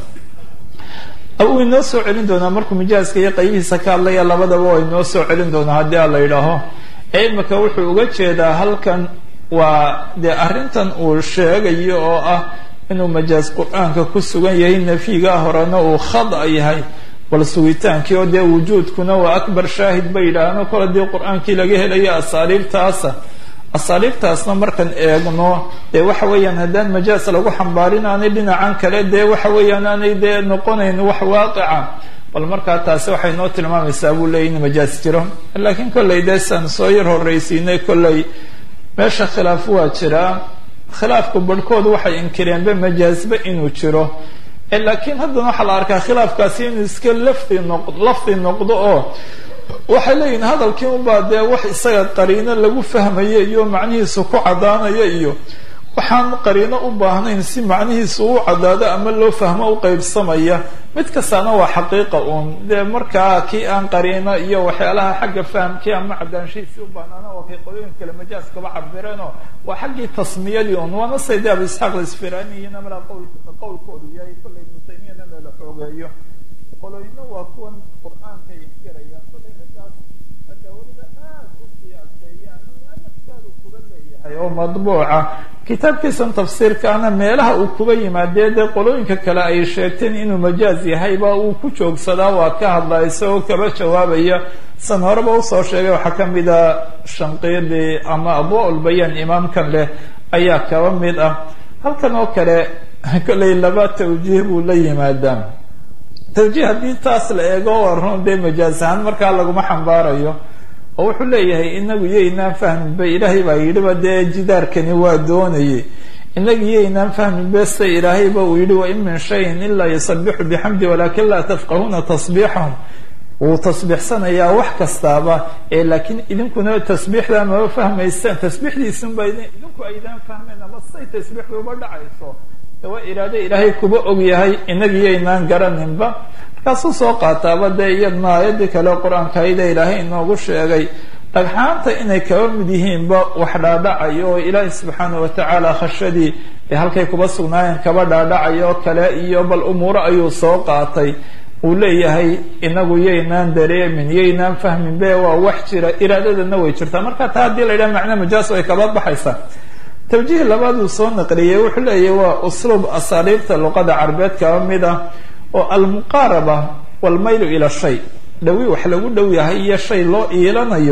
uu inoo soo celin doonaa markuu majaaska iyo qaybihiisa ka hadlaya labadaba waa inoo soo celin doonaa haddii a la yidhaaho ee imika wuxuu uga jeedaa halkan waa dee arrintan uu sheegayo oo ah inuu majaas qur-aanka ku sugan yahay nafyigaa horena uu khada yahay bal sugitaankii oo dee wujuudkuna waa akbar shaahid bay yidhaahno kol haddii qur-aankii laga helayo asaaliibtaasa asaaliibtaasna markaan eegno dee waxa weeyaan haddaan majaas lagu xambaarin aanay dhinacan kale dee waxa weeyaan aanay dee noqonayn wax waaqica bal markaa taasi waxay noo tilmaamaysaa buu leeyay in majaas jiro laakiin kollay dee saan soo yar horraysiinay kollay meesha khilaaf waa jiraa khilaafku barhkood waxay inkireenba majaasba inuu jiro laakiin haddana waxaa la arkaa khilaafkaasi inuu iska lafdi noq lafdi noqdo oo waxay leeyihin hadalkii unbaa dee wax isaga qariino lagu fahmayo iyo macnihiisu ku caddaanaya iyo waxaan qariino u baahnayn si macnihiisu u caddaado ama loo fahmo u qeybsamaya mid kastaana waa xaqiiqa uun dee markaa kii aan qariino iyo waxyaalaha xagga fahamkii ama caddaanshihiisi u baahnaana waa kay qolooyin kale majaas kaba cabireenoo waa xaggii tasmiyadii un waana sayde abu isxaaq isfiraniyiina malaa qowl qowlkoodu yahay kollay ibnu taymiyana lala xoogeeyo qolooyina waa kuwan qur-aanka inkiraya kollay raggaas adawlada aad u sii adkeeyaan naftaadu kuba leeyahay oo madbuuca kitaabkiisan tafsiirkaana meelaha uu kuba yimaadee dee qolooyinka kale ay sheegteen inuu majaaz yahayba uu ku joogsadaa waa ka hadlaa isagoo kaba jawaabaya san horeba usoo sheegay waxaa ka mid a shanqiidi ama abwaa-ulbayaan imaamkan leh ayaa kaba mid ah halkan oo kale kollay laba tawjiih buu la yimaadaa tawjiih haddii taas la eego waa run dee majaaz ahaan markaa laguma xambaarayo oo wuxuu leeyahay inagu iyoynaan fahminba ilaahay baa yidhiba dee jidaarkani waa doonayay inagu iyoynaan fahminba sida ilaahayba uu yidhi wain min shayin ilaa yusabixu bixamdi walakin laa tafqahuuna tasbiixahum wuu tasbiixsanayaa wax kastaaba ee laakiin idinkuna tasbiixda maba fahmaysaan tasbiixdiisunba idinku aydaan fahmayn ama say tasbiixdu uba dhacayso waa iraado ilaahay kuba og yahay inaga iyoynaan garaninba markaasuu soo qaataaba dee iyadna aayadii kale qur-aanka ayda ilaahay inoogu sheegay dhagxaanta inay kaba mid yihiinba wax dhaadhacayo oo ilaahay subxaana watacaala khashadii ee halkay kuba sugnaayeen kaba dhaadhacayo oo kale iyo bal umuuro ayuu soo qaatay uu leeyahay inagu yaynaan dareemin yaynaan fahmin be waa wax jira iraadadana way jirtaa marka taa haddii la yidhaha macna majaas way kaba baxaysaa tawjiih labaad uu soo naqliyey wuxuu leeyahay waa usluub asaaliibta luqada carbeed kaba mid ah oo almuqaaraba walmaylu ila shay dhawi wax lagu dhow yahay iyo shay loo iilanayo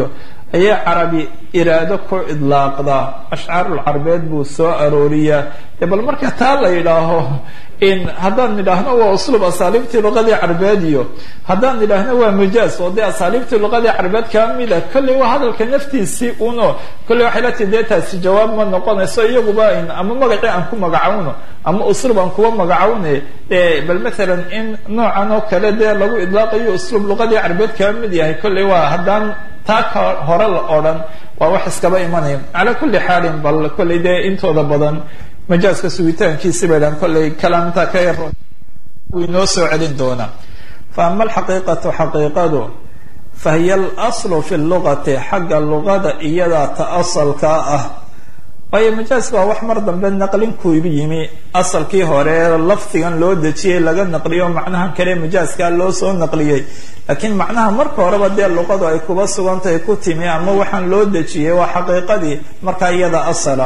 ayay carabi iraado ku idlaaqdaa ashcaarul carbeed buu soo arooriyaa dee bal marka taa la yidhaaho in haddaan nidhaahno waa usluub asaaliibtii luqadii carbeed iyo haddaan nidhaahno waa majaaz oo dee asaaliibtii luqadii carbeed kaa mid a kolley waa hadalka naftiisii uno kolley waxay la tii dee taasi jawaab ma noqonayso iyaguba in ama magacii aan ku magacawno ama usluub aan kuwa magacawne dee bal mathalan in noocan oo kale dee lagu idlaaqayo usluub luqadii carbeed kaa mid yahay kolley waa haddaan taa ka hore la odhan waa wax iskaba imanaya calaa kulli xaalin bal kolley dee intooda badan majaaska sugitaankiisi bay dhahan kolley kalaamtaa ka yar wuu inoo soo celin doonaa fa ama alxaqiiqatu xaqiiqadu fa hiya alaslu fi lugati xagga luqada iyadaa ta asalkaa ah waayo majaaska waa wax mar dambe naqlinkuybu yimi asalkii hore lafdigan loo dejiyey laga naqliyo macnahan kale majaaskaa loo soo naqliyey laakiin macnaha marka horeba dee luqadu ay kuba sugantahay ku timi ama waxaan loo dejiyey waa xaqiiqadii markaa iyada asala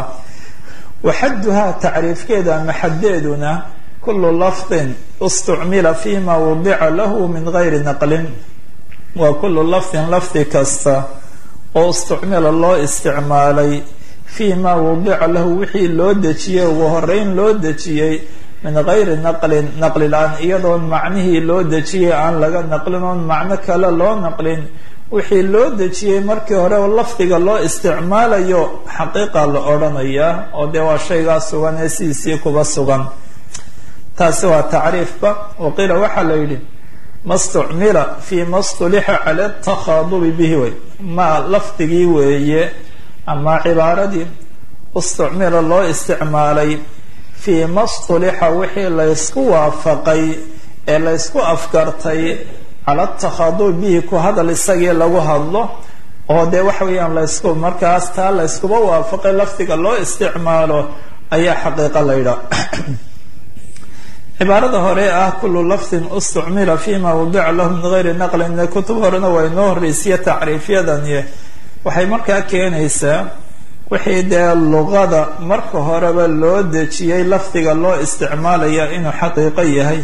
waxaduhaa tacriifkeeda ama xaddeeduna kulu lafdin istucmila fima wudica lahu min gayri naqlin waa kulu lafdin lafdi kasta oo istucmila loo isticmaalay fii ma wudica lahu wixii loo dejiyey ugu horeyn loo dejiyey min gayri naqlin naqli la-aan iyadoon macnihii loo dejiyey aan laga naqlin oon macno kale loo naqlin wixii loo dejiyey markii hore lafdiga loo isticmaalayo xaqiiqa la odhanayaa oo dee waa shaygaa sugan ee sidiisii kuba sugan taasi waa tacriifba waqiila waxaa la yidhi ma stucmila fii ma stulixa cala takhadubi bihi way ma lafdigii weeye ama cibaaradii istucmila loo isticmaalay fii ma stulixa wixii laysku waafaqay ee laysku afgartay cala takhadubi bihi ku hadal isagii lagu hadlo oo dee waxa weeyaan laysku markaas taa layskuba waafaqay lafdiga loo isticmaalo ayaa xaqiiqa la yidhaha cibaarada hore ah kulu lafdin istucmila fima wudica lahu min gayri naqlin kutub horena waa inoo horreysiya tacriifyadani waxay markaa keenaysaa wixii dee luqada marka horeba loo dejiyey lafdiga loo isticmaalaya inuu xaqiiqo yahay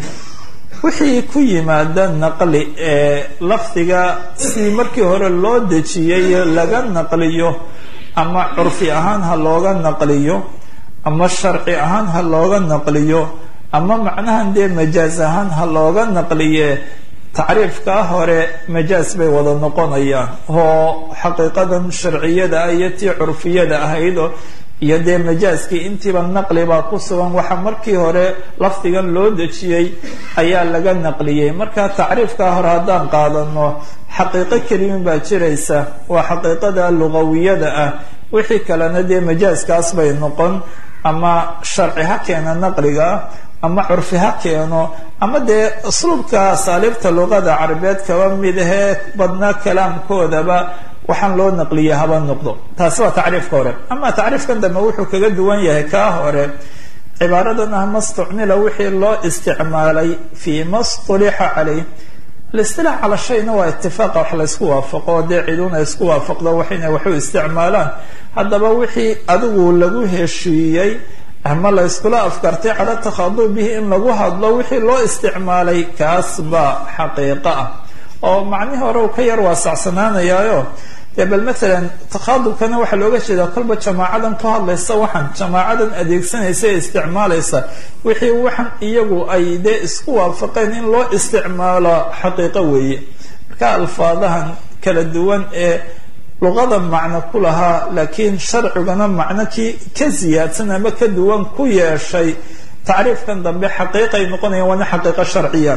wixii ku yimaada naqli ee lafdiga sidii markii hore loo dejiyey laga naqliyo ama curfi ahaan ha looga naqliyo ama sharci ahaan ha looga naqliyo ama macnahan dee majaaz ahaan ha looga naqliye tacriifkaa hore majaaz bay wada noqonayaan oo xaqiiqadan sharciyada ah iyo tii curfiyada ahaydoo iyo dee majaaskii intiiba naqli baa ku sugan waxa markii hore lafdigan loo dejiyey ayaa laga naqliyey marka tacriifkaa hore haddaan qaadano xaqiiqo kelimin baa jiraysa waa xaqiiqada lugawiyada ah wixii kalena dee majaaskaas bay noqon ama sharci ha keena naqliga ama curfi ha keeno ama dee usluubka asaaliibta luqada carabeed kaba mid ahee badnaa kalaamkoodaba waxaan loo naqliya haba noqdo taasi waa tacriifka hore ama tacriifkan dambe wuxuu kaga duwan yahay kaa hore cibaaradan ah mastucmila wixii loo isticmaalay fii ma stulixa caleyh alistilax cala shayna waa itifaaqa wax laysku waafaqo dee ciduna isku waafaqdo wax inay waxu isticmaalaan haddaba wixii adigu lagu heshiiyey ama la yskula afkartay cala takhadub bihi in lagu hadlo wixii loo isticmaalay kaas baa xaqiiqo ah oo macnihii hore uu ka yar waasacsanaanayaayo dee bal maalan takhadubkana waxaa looga jeedaa kolba jamaacadan ku hadlaysa waxaan jamaacadan adeegsanaysa ee isticmaalaysa wixii waxan iyagu ay dee isku waafaqeen in loo isticmaalo xaqiiqo weeye marka alfaadahan kala duwan ee luqada macno ku lahaa laakiin sharcigana macno kii ka siyaadsan ama ka duwan ku yeeshay tacriifkan dambe xaqiiqay noqonayaan waana xaqiiqo sharciya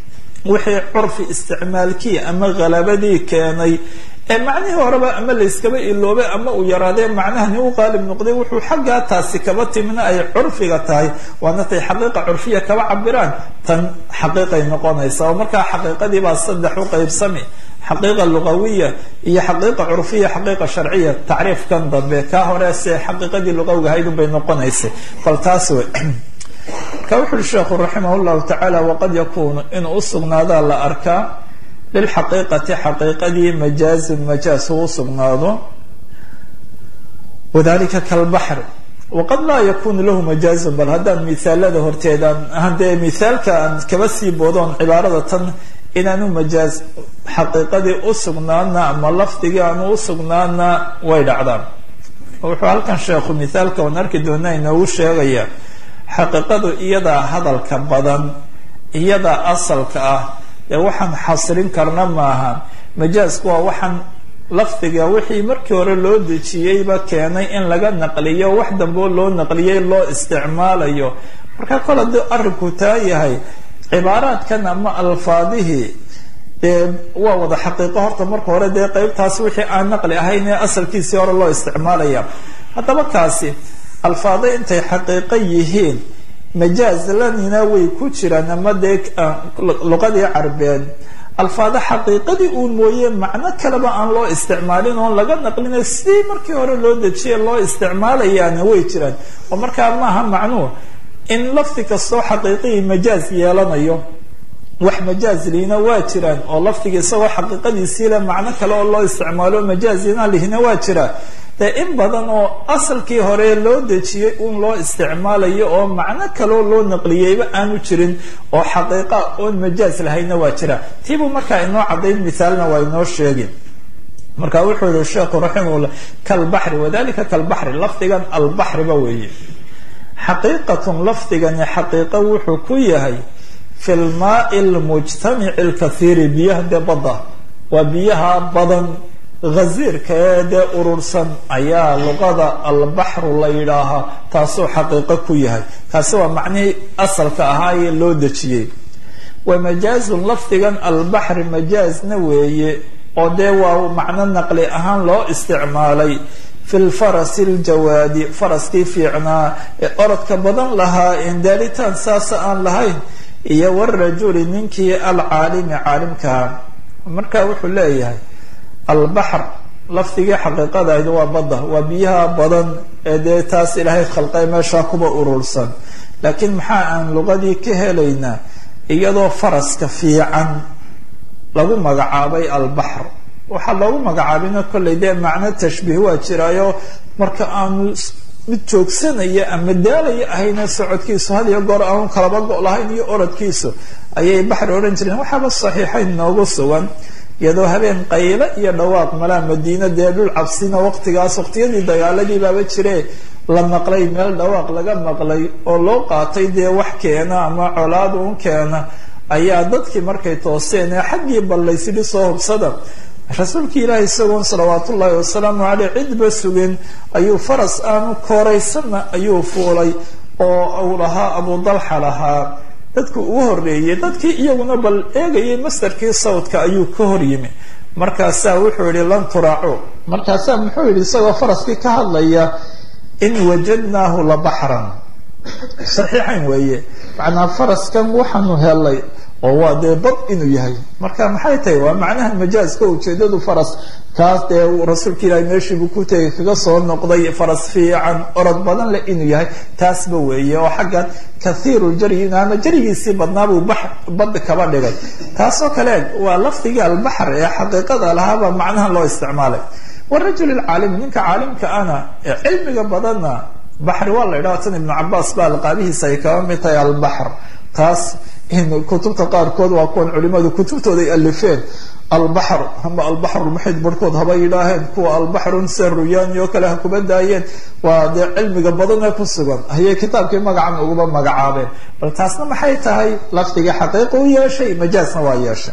wixii curfi isticmaalkii ama halabadii keenay ee macnihii horeba ama layskaba iloobay ama uu yaraadee macnahani u qaalib noqday wuxuu xaggaa taasi kaba timina ay curfiga tahay waana tay xaqiiqa curfiya kaba cabiraan tan xaqiiqay noqonaysa oo markaa xaqiiqadii baa saddex u qaybsami xaqiiqa lugawiya iyo xaqiiqa curfiya xaqiiqa sharciya tacriifkan dambe kaa hore se xaqiiqadii lugawiga ahayd unbay noqonaysay bal taas wey marka wuxu uhi sheekhu raximah llahu tacaala waqad yakunu inuu usugnaadaa la arkaa lilxaqiiqati xaqiiqadii majaazun majaaz uu sugnaado wadalika kalbaxr waqad laa yakunu lahu majaazun bal haddaan mithaalada horteedaan hadee mithaalka aan kaba sii boodoon cibaarada tan inaanu majaaz xaqiiqadii u sugnaana ama lafdigii aanu u sugnaana way dhacdaan wuxuu halkan sheekhu mithaalka oon arki doona inoogu sheegaya xaqiiqadu iyadaa hadalka badan iyadaa asalka ah ee waxaan xasrin karna maaha majaazku waa waxaan lafdiga wixii markii hore loo dejiyeyba keenay in laga naqliyo wax dambeo loo naqliyey loo isticmaalayo marka kol haddii arrinku taa yahay cibaaraadkan ama alfaadihii dee waa wada xaqiiqo horta marka hore dee qeybtaas wixii aan naqli ahayn ee asalkiisii hore loo isticmaalaya haddaba kaasi alfaado intay xaqiiqo yihiin majaaz lanina way ku jiraan ama dee luqadii carbeed alfaado xaqiiqadii uun mooye macno kaleba aan loo isticmaalin oon laga naqlina sidii markii hore loo dejiye loo isticmaalayaana way jiraan oo markaa maaha macnuhu in lafdi kastoo xaqiiqihii majaaz yeelanayo wax majaaz lihina waa jiraan oo lafdiga isagoo xaqiiqadiisii le macno kale oo loo isticmaalo majaazina lihina waa jiraa dee in badan oo asalkii hore loo dejiyey un loo isticmaalayo oo macno kaleo loo naqliyeyba aanu jirin oo xaqiiqa oon majaaz lahayna waa jira tiibuu markaa inoo caddayn mithaalna waa inoo sheegi marka wuxuu yihi sheekhu raximahullah kalbaxri wadalika kalbaxri lafdigan albaxriba weeye xaqiiqatun lafdigani xaqiiqo wuxuu ku yahay fi lmaai lmujtamici lkathiiri biyaha dee badda waa biyaha badan ghaziirka ee dee urursan ayaa luqada albaxru la yidhaahaa taasuu xaqiiqo ku yahay kaasi waa macnihii asalka ahaa ee loo dejiyey wa majaazun lafdigan albaxri majaazna weeye oo dee waa macno naqli ahaan loo isticmaalay fi lfarasi ljawaadi faraskii fiicnaa ee orodka badan lahaa en daalitaan saasa aan lahayn iyo warajuli ninkii alcaalimi caalimkaha marka wuxuu leeyahay albaxr lafdigii xaqiiqadayd waa badda waa biyaha badan ee dee taas ilaahay khalqay meeshaa kuba urursan laakiin maxaa aan luqadii ka helaynaa iyadoo faraska fiican lagu magacaabay albaxr waxaa loogu magacaabina kollay dee macno tashbiih waa jiraayo marka aanu mid joogsanaya ama daalaya ahayna socodkiisu had iyo goor aanu kalaba go' lahayn iyo orodkiisu ayay baxri odhan jireen waxaaba saxiixayn noogu sugan iyadoo habeen qayle iyo dhawaaq malaa madiina dee dhul cabsina waqtigaas waqtiyadii dagaaladii baaba jire la maqlay meel dhawaaq laga maqlay oo loo qaatay dee wax keena ama colaad uun keena ayaa dadkii markay tooseen ee xaggii ballaysidhi soo hubsada rasuulkii ilaahi isagoon salawaat ullaahi wasalaamu caleyh cidba sugin ayuu faras aanu kooraysanna ayuu fuulay oo uu lahaa abu dalxa lahaa dadku uu horeeyey dadkii iyaguna bal eegayay mastarkii sawdka ayuu ka hor yimi markaasaa wuxuu yihi lan turaacu markaasaa muxuu yihi isagoo faraskii ka hadlaya in wajadnaahu la baxran saxiixayn weeye macnaa faraskan waxaanu helay oo waa dee bad inuu yahay marka maxay tahay waa macnaha majaazka ujeedadu faras kaas dee rasuulka ilaahi meeshiibuu ku tegay kaga soo noqday faras fiican orod badan leh inuu yahay taasba weeye oo xaggan kathiiru jaryin ama jarigiisii badnaabuu badda kaba dhigay taasoo kale waa lafdigii albaxr ee xaqiiqada lahaabaa macnaha loo isticmaalay warajul lcaalimi ninka caalimka ana ee cilmiga badanna baxri waa la idhaha tan ibnu cabaas ba alqaabihiisa ay kaba mid tahay albaxr taas kutubta qaarkood waa kuwan culimadu kutubtooda ay alifeen albaxr ama albaxr lmuxid barhkood haba yidhaaheen kuwa albaxrun se ruyaani oo kale ha kuba daayeen waa dee cilmiga badan ee ku sugan ayay kitaabkii magacan uguba magacaabeen bal taasna maxay tahay lafdigii xaqiiqa u yeeshay majaasna waa yeeshay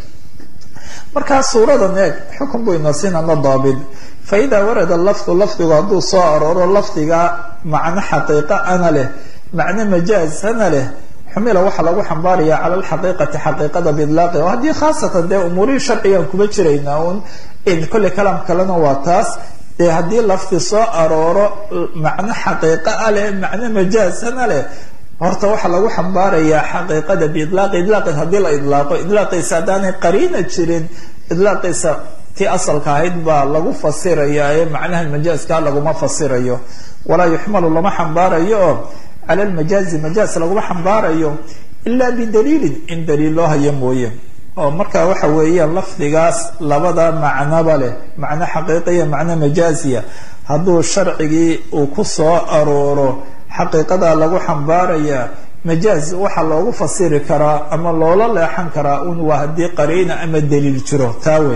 markaa suuradan eeg xukun buu inasiin ama daabit faida warada lafdu lafdigu hadduu soo arooro lafdiga macno xaqiiqa ana leh macno majaazana leh xumila waxaa lagu xambaaraya cala alxaqiiqati xaqiiqada biidlaaqi oo haddii khaasatan dee umuurihii sharcigaan kuma jiraynaa un kolley kalaam kalena waa taas dee haddii lafdi soo arooro macno xaqiiqa a leh macno majaazana leh horta waxaa lagu xambaarayaa xaqiiqada biidlaaqi idlaaqis haddii la idlaaqo idlaaqiisa haddaanay qariina jirin idlaaqiisa tii asalka ahayd baa lagu fasiraya ee macnaha majaazka laguma fasirayo walaa yuxmalu lama xambaarayo oo cala lmajaazi majaaz laguma xambaarayo ilaa bidaliilin in daliil loo hayo mooye oo marka waxa weeyaan lafdigaas labada macnoba leh macno xaqiiqiya macno majaaziya hadduu sharcigii uu ku soo arooro xaqiiqadaa lagu xambaarayaa majaaz waxaa loogu fasiri karaa ama loola leexan karaa un waa haddii qariina ama daliil jiro taa wey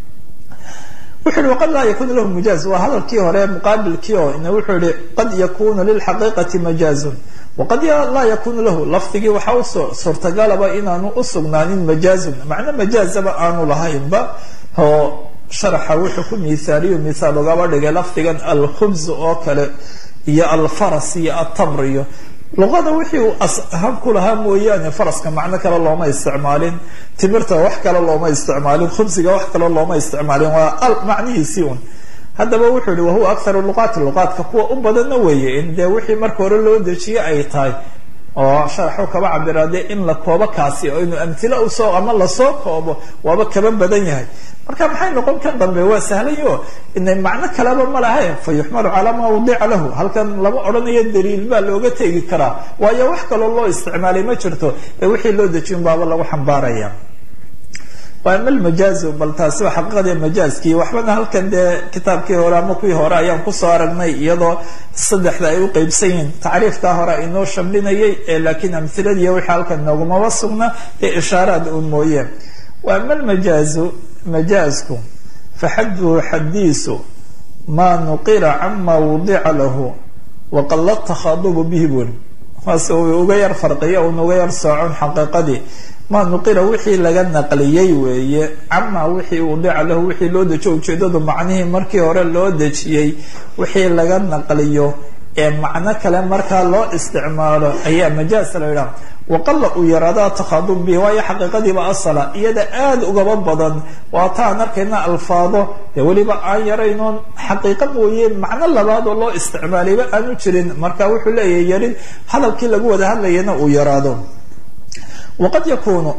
wuxu yihi waqad laa yakunu lahu majaaz waa hadalkii hore muqaabilkii oo ina wuxuu yihi qad yakunu lilxaqiiqati majaazun waqad laa yakunu lahu lafdigii waxaa u suurtagalaba inaanu usugnaanin majaazun macno majaazaba aanu lahaynba oo sharaxa wuxuu ku mihaaliyo mithaal ugaba dhigay lafdigan alkhubz oo kale iyo alfaras iyo atamr iyo luqada wixii uu ashab ku lahaa mooyaane faraska macno kale looma isticmaalin timirta wax kale looma isticmaalin khubsiga wax kale looma isticmaalin waa macnihiisii un haddaba wuxuu yihi wahuwa akharu luqaati luqaadka kuwa u badanna weeye in dee wixii marka hore loo dejiye ay tahay oo sharaxu kaba cabira dee in la koobo kaasi oo inuu amhila usoo ama lasoo koobo waaba kaba badan yahay marka maxay noqon kan dambe waa sahlayo ina macno kaleba ma lahe fa yuxmalu calaa maa wadica lahu halkan lama odhanayo daliil baa looga tegi karaa waayo wax kaloo loo isticmaalay ma jirto ee wixii loo dejiyin baaba lagu xambaaraya waa ama lmajaazu bal taasi waa xaqiiqadii majaazkii waxbana halkan dee kitaabkii hore ama kuwii hore ayaan kusoo aragnay iyadoo saddexda ay u qeybsan yihiin tacriifkaa hore inoo shamlinayay ee laakiin amhiladiiy wixii halkan noogumaba sugna ee ishaaraad uun mooye wa ama almajaazu majaazku faxaduhu xadiisu maa nuqila cama wudica lahu waqala takhadubu bihi buri waase uu uga yar farqiya un uga yar soocon xaqiiqadii maa nuqila wixii laga naqliyey weeye camaa wixii wudica lahu wixii loo dejiyo ujeedadu macnihii markii hore loo dejiyey wixii laga naqliyo ee macno kale markaa loo isticmaalo ayaa majaaz la yidhaha waqala uu yaraada takhadub bihi waayo xaqiiqadiiba asala iyada aada ugaba badan waa ta aan arkayna alfaado dee weliba aan yaraynoon xaqiiqa mooye macno labaad oo loo isticmaalayba aanu jirin marka wuxuu leeyahay yarin hadalkii lagu wada hadlayana uu yaraado waqad yakunu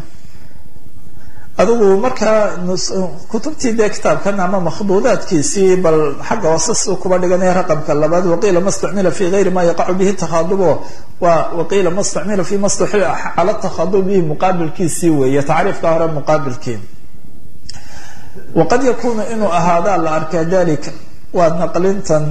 adigu markaa kutubtii dee kitaabkan ama makhduudaadkiisii bal xagga hoose suu kuba dhiganaya raqamka labaad waqiila ma stucmila fi gayri ma yaqacu bihi takhadubo waa waqiila ma stucmila fi ma stuxila cala takhadub bihi muqaabilkiisii weeye tacriifka hore muqaabilkii waqad yakunu inuu ahaadaa la arkaa dalika waa naqlintan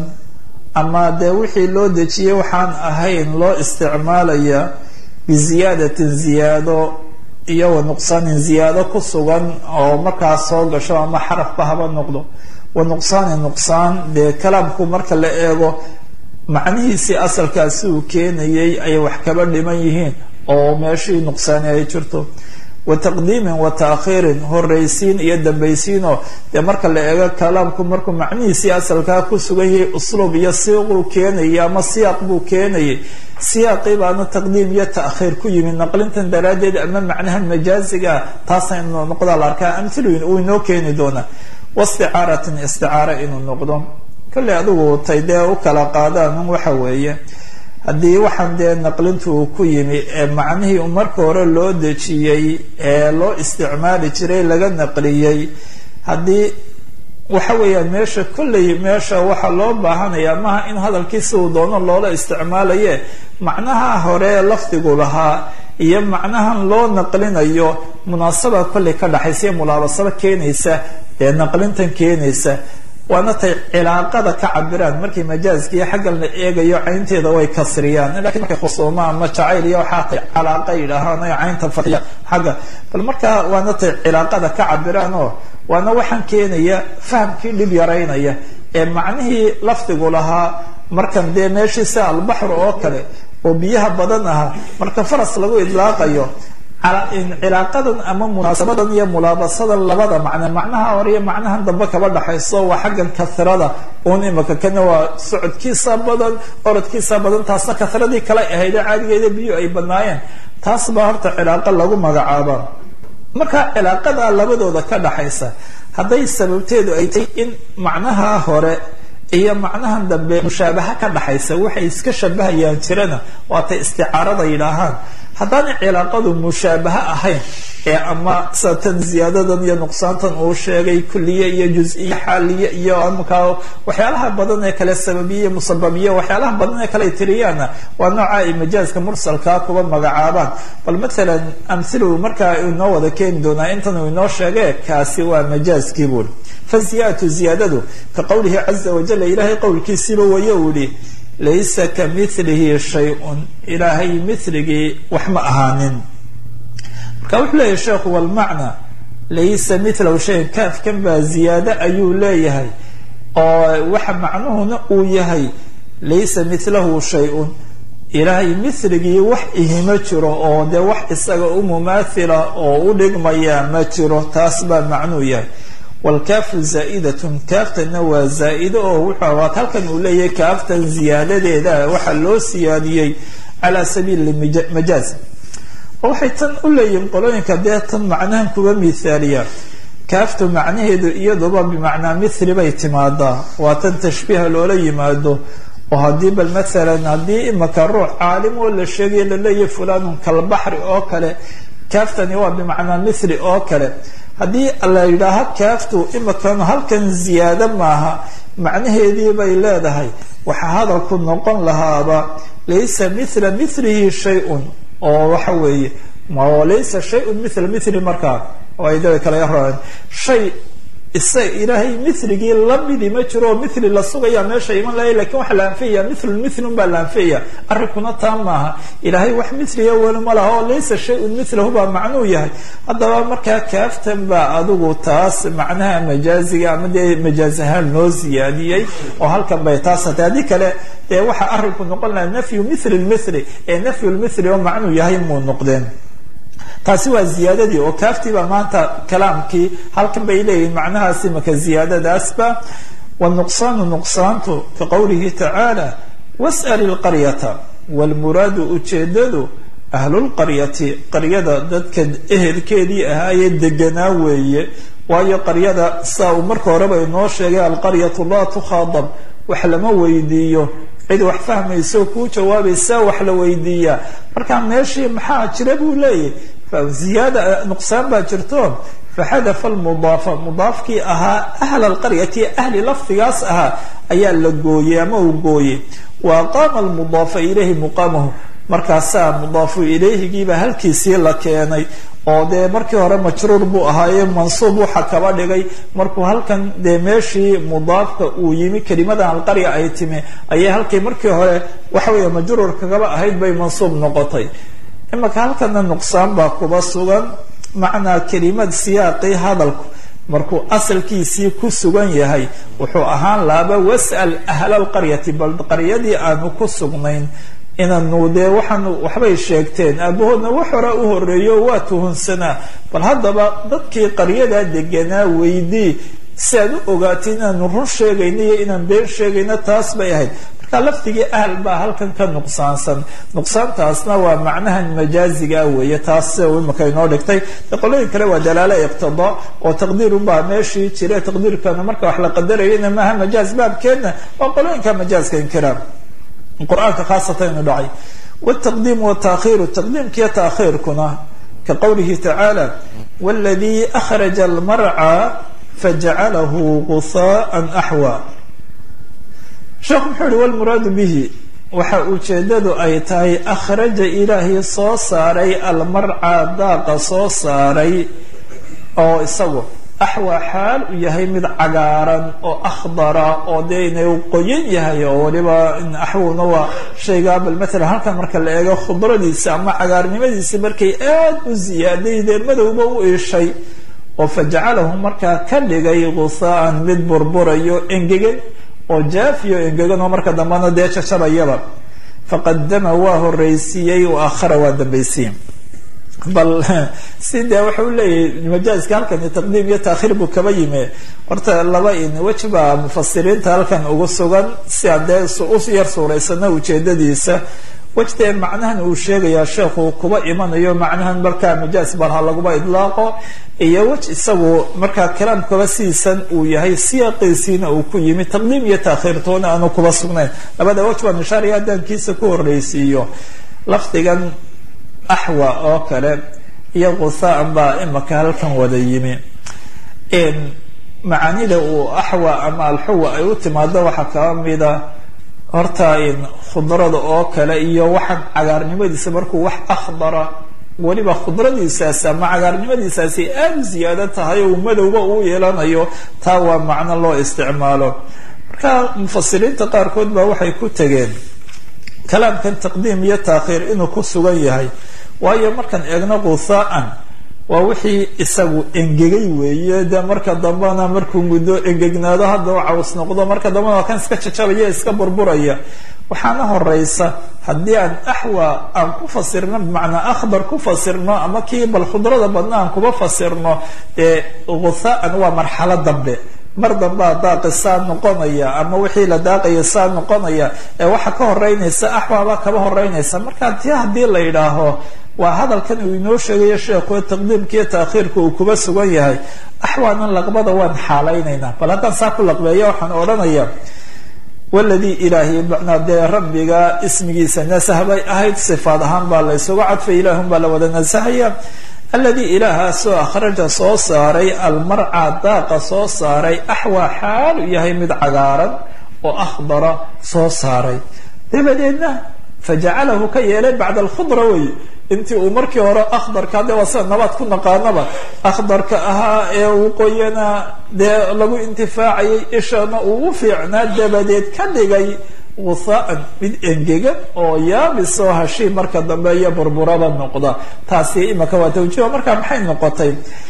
ama dee wixii loo dejiyey waxaan ahayn loo isticmaalaya biziyaadatin ziyaado iyo wa nuqsaanin ziyaado ku sugan oo markaas soo gasho ama xarafba haba noqdo wa nuqsaanin nuqsaan dee kalaamku marka la eego macnihiisii asalkaasi uu keenayay ay wax kaba dhiman yihiin oo meeshii nuqsaani ay jirto wa taqdiimin wa taakhiirin horraysiin iyo dambaysiinoo dee marka la eego kalaamku markuu macnihiisii asalkaa ku sugan yahay usluub iyo siiquu keenayay ama siyaaq buu keenayay siyaaqii baana taqdiim iyo taakhiir ku yimid naqlintan daraaddeed ama macnahan majaaziga taasa inuu noqdaa la arkaa amhilooyin uu inoo keeni doonaa wasticaaratin isticaara inuu noqdo kolley adigu tay dee u kala qaadaan waxa weeye haddii waxaan dee naqlintu uu ku yimi ee macnihii marka hore loo dejiyey ee loo isticmaali jiray laga naqliyey haddii waxa weeyaan meesha kolley meesha waxaa loo baahanaya maha in hadalkii si uu doono loola isticmaalaye macnaha hore lafdigu lahaa iyo macnahan loo naqlinayo munaasaba kolley ka dhaxaysa iyo mulaabasaba keenaysa ee naqlintan keenaysa waana tay cilaaqada ka cabiraan markay majaaskiiyo xaggan la eegayo caynteeda way kasriyaan lakin markay khusuuma ama jacayl iyo waxaa tay calaaqa yidhaahaan o caynta faiya xagga bal markaa waana tay cilaaqada ka cabiraan oo waana waxaan keenaya fahamkii dhib yaraynaya ee macnihii lafdigu lahaa markan dee meeshii sida albaxru oo kale oo biyaha badan aha marka faras lagu idlaaqayo cilaaqadan ama munaasabadan iyo mulaabasadan labada macne macnaha hore iyo macnahan dambe kaba dhaxayso waa xaggan kahrada un imaka kana waa socodkiisa badan orodkiisa badan taasna kahradii kale ahayd ee caadigeeda biyo ay banaayeen taas baa horta cilaaqa lagu magacaaba marka cilaaqada labadooda ka dhaxaysa hadday sababteedu ay tahay in macnaha hore iyo macnahan dambe mushaabaha ka dhaxaysa waxay iska shabahayaan jirana waatay isticaarada yidhaahaan haddaanay cilaaqadu mushaabaha ahayn ee ama sida tan ziyaadadan iyo nuqsaantan uu sheegay kuliye iyo juz-iyo xaaliye iyo markaa waxyaalaha badan ee kale sababiye iyo musababiye waxyaalaha badan ee kale ay tiriyaana waa nooca ay majaaska mursalkaa kuba magacaabaan bal mathalan amhilu markaa inoo wada keeni doonaa intan uu inoo sheege kaasi waa majaaskii buuri fa ziyadatu ziyaadadu ka qowlihi caza wajal ilaahay qowlkiisiiba waye uu yihi laysa ka milihi shay-un ilaahay miligii wax ma ahaanin marka wuxuu leeyahay sheekhu walmacna laysa milahu shayan kaafkan baa ziyaado ayuu leeyahay oo waxa macnuhuna uu yahay laysa milahu shay-un ilaahay miligii wax ihima jiro oo dee wax isaga u mumaathila oo u dhigmaya ma jiro taas baa macnuu yahay wlkaafu zaa'idatun kaaftana waa zaa-ido oo wuxuu waad halkan uu leeyahay kaaftan ziyaadadeeda waxaa loo siyaadiyey calaa sabiili majaaz oo waxay tan u leeyihiin qolooyinka dee tan macnahan kuga mithaaliya kaaftu macnaheedu iyaduba bimacnaa mithli bay timaadaa waa tan tashbiiha loola yimaado oo haddii bal maalan haddii imaka ruux caalim oo la sheegaya laleeyahay fulanun kalbaxri oo kale kaaftani waa bimacnaa mithli oo kale haddii la yidhaaha kaaftu imakan halkan ziyaado maaha macnaheedii bay leedahay waxaa hadalku noqon lahaaba laysa mithla milihi shay-un oo waxa weeye laysa shay-un mithla mithli markaa oo ay da kala yaraan shay isaga ilaahay miligii lamidi ma jiro oo mithli la sugaya meesha iman lahay lakin waxaa la anfiyaya mithlun mithlun baa la anfiyaya arrinkuna taa maaha ilaahay wax mithliga weli ma laha oo laysa shay-un mithlahu baa macnuu yahay haddaba markaa kaaftan baa adigu taas macnaha majaaziga ama dee majaaz ahaan loo siyaadiyey oo halkan bay taas hatay haddii kale dee waxaa arrinku noqon laha nafyu mithli lmithli ee nafyu lmithli oo macnuu yahay muu noqdeen taasi waa ziyaadadii oo kaaftiiba maanta kalaamkii halkan bay leeyihiin macnahaasi maka ziyaadadaasba wanuqsaanu nuqsaantu ka qowlihi tacaala was'al ilqaryata waalmuraadu ujeedadu ahlulqaryati qaryada dadka ehelkeedii ahaayee deganaa weeye waayo qaryada saa uu marka horeba inoo sheegay alqaryatu laa tukhaadab wax lama weydiiyo cid wax fahmayso kuu jawaabaysaa wax la weydiiyaa marka meeshii maxaa jira buu leeyahy ziyaada nuqsaan baa jirto faxadafa almudaafa mudaafkii ahaa ahla alqaryati ahli lafdigaas ahaa ayaa la gooyey ama uu gooyey wa aqaama almudaafa ilayhi muqaamahu markaasaa mudaafu ilayhigiiba halkiisii la keenay oo dee markii hore majruur buu ahaaye mansuub waxa kaba dhigay markuu halkan dee meeshii mudaafka uu yimi kelimadan alqarya ay timi ayay halkii markii hore waxa weeye majruurka kaba ahayd bay mansuub noqotay imaka halkana nuqsaan baa kuba sugan macnaa kelimad siyaaqii hadalku markuu asalkiisii ku sugan yahay wuxuu ahaan laaba was'al ahla alqaryati bal qaryadii aanu ku sugnayn inanu dee waxaan waxbay sheegteen aabahoodna wax hore u horeeyo waa tuhunsanaa bal haddaba dadkii qaryadaa deganaa weydii si aad u ogaatay inaanu run sheegayno iyo inaan been sheegayno taas bay ahayd marka lafdigii ahl baa halkan ka nuqsaansan nuqsaantaasna waa macnahan majaazigaa weeye taas imaka inoo dhigtay de qolooyin kale waa dalaalo iqtidaa oo taqdiirunbaa meeshii jira taqdiirkana marka wax la qadarayana maaha majaaz baabkeedna waa qolooyinka majaaska inkiraan qur-aanka khaasatan inu dhacay wtaqdiim wtaakhiru taqdiimkiiyo taakhiirkuna ka qowlihi tacaala wladii akhraja almarca fajcalahu gusaaan axwa sheekhu muxuu yihi wlmuraadu bihi waxa ujeedadu ay tahay akhraja ilaahay soo saaray almarca daaqa soo saaray oo isagu axwa xaal u yahay mid cagaaran oo akhdara oo dee inay qoyan yahay oo waliba axwuna waa shaygaa bal maalan halkan marka la eego khudradiisa ama cagaarnimadiisa markay aad u ziyaaday dee madowba u iishay oo fajacalahu markaa ka dhigay gusaaan mid burburayo engegan oo jaafiyo engegan oo marka dambena dee jajabayaba faqadama waa horeysiiyey wa akhara waa dambaysiye bal si dee waxa u leeyahay majaaska halkan taqdiim iyo taakhiir buu kaba yimi horta laba in wej baa mufasiriinta halkan ugu sugan si aan dee u yar suuraysana ujeedadiisa wejtee macnahan uu sheegayaa sheekhu kuba imanayo macnahan markaa majaaz bal ha laguba idlaaqo iyo wej isagu markaa kalaamkaba siisan uu yahay siyaaqiisiina uu ku yimi taqdiim iyo taakhiirtoona aanu kuba sugnayn labada wej baan ishaaraya haddaan kiisa ku horreysiiyo lafdigan axwa oo kale iyo qusaan baa imaka halkan wada yimi macaanida uu axwa ama alxuwa ay u timaado waxaa kaba mida horta khudrada oo kale iyo waxaan cagaarnimadiisa markuu wax akhdara weliba khudradiisaasi ama cagaarnimadiisaasi aada u ziyaado tahay oo madowba uu yeelanayo taa waa macno loo isticmaalo marka mufasiriinta qaarkood baa waxay ku tegeen kalaamkan taqdiim iyo taakhiir inuu ku sugan yahay waayo markaan eegno qusaa'an waa wixii isagu engegay weeye dee marka dambena markuu muddo engegnaado hadda u caws noqdo marka dambena waa kan iska jajabaya iska burburaya waxaana horeysa haddii aan axwa aan ku fasirno bimacnaa akhbar ku fasirno ama kii bal khudrada badna aan kuba fasirno dee gusaa'an waa marxalo dambe mar dambaa daaqi saa noqonaya ama wixii la daaqaya saa noqonaya ee waxa ka horeynaysa axwaabaa kaba horeynaysa marka ti haddii la yidhaaho waa hadalkan uu inoo sheegayo sheekhu taqdiimkiiyo taakhiirka uu kuba sugan yahay axwaanan laqbada waan xaalaynaynaa bal haddaan saa ku laqbeeya waxaan odhanaya waladii ilaahay macnaa dee rabbiga ismigiisa nasah bay ahayd sifaad ahaan baa la ysugu cadfay ilaahun baa la wada nasahaya alladii ilaahaasoo akhraja soo saaray almarca daaqa soo saaray axwaa xaalu yahay mid cagaaran oo akhdara soo saaray dabadeedna fajacalahu ka yeelay bacda alkhudra wey intii uu markii hore akhdarka de waa sida nabaad ku naqaanaba akhdarka ahaa ee uu qoyana dee lagu intifaacayay ishana uu u fiicnaa dabadeed ka dhigay gusaa'an mid engegan oo yaabisoo hashii marka dambe iyo burburada noqda taasi imaka waa tawjiiha markaa maxay noqotay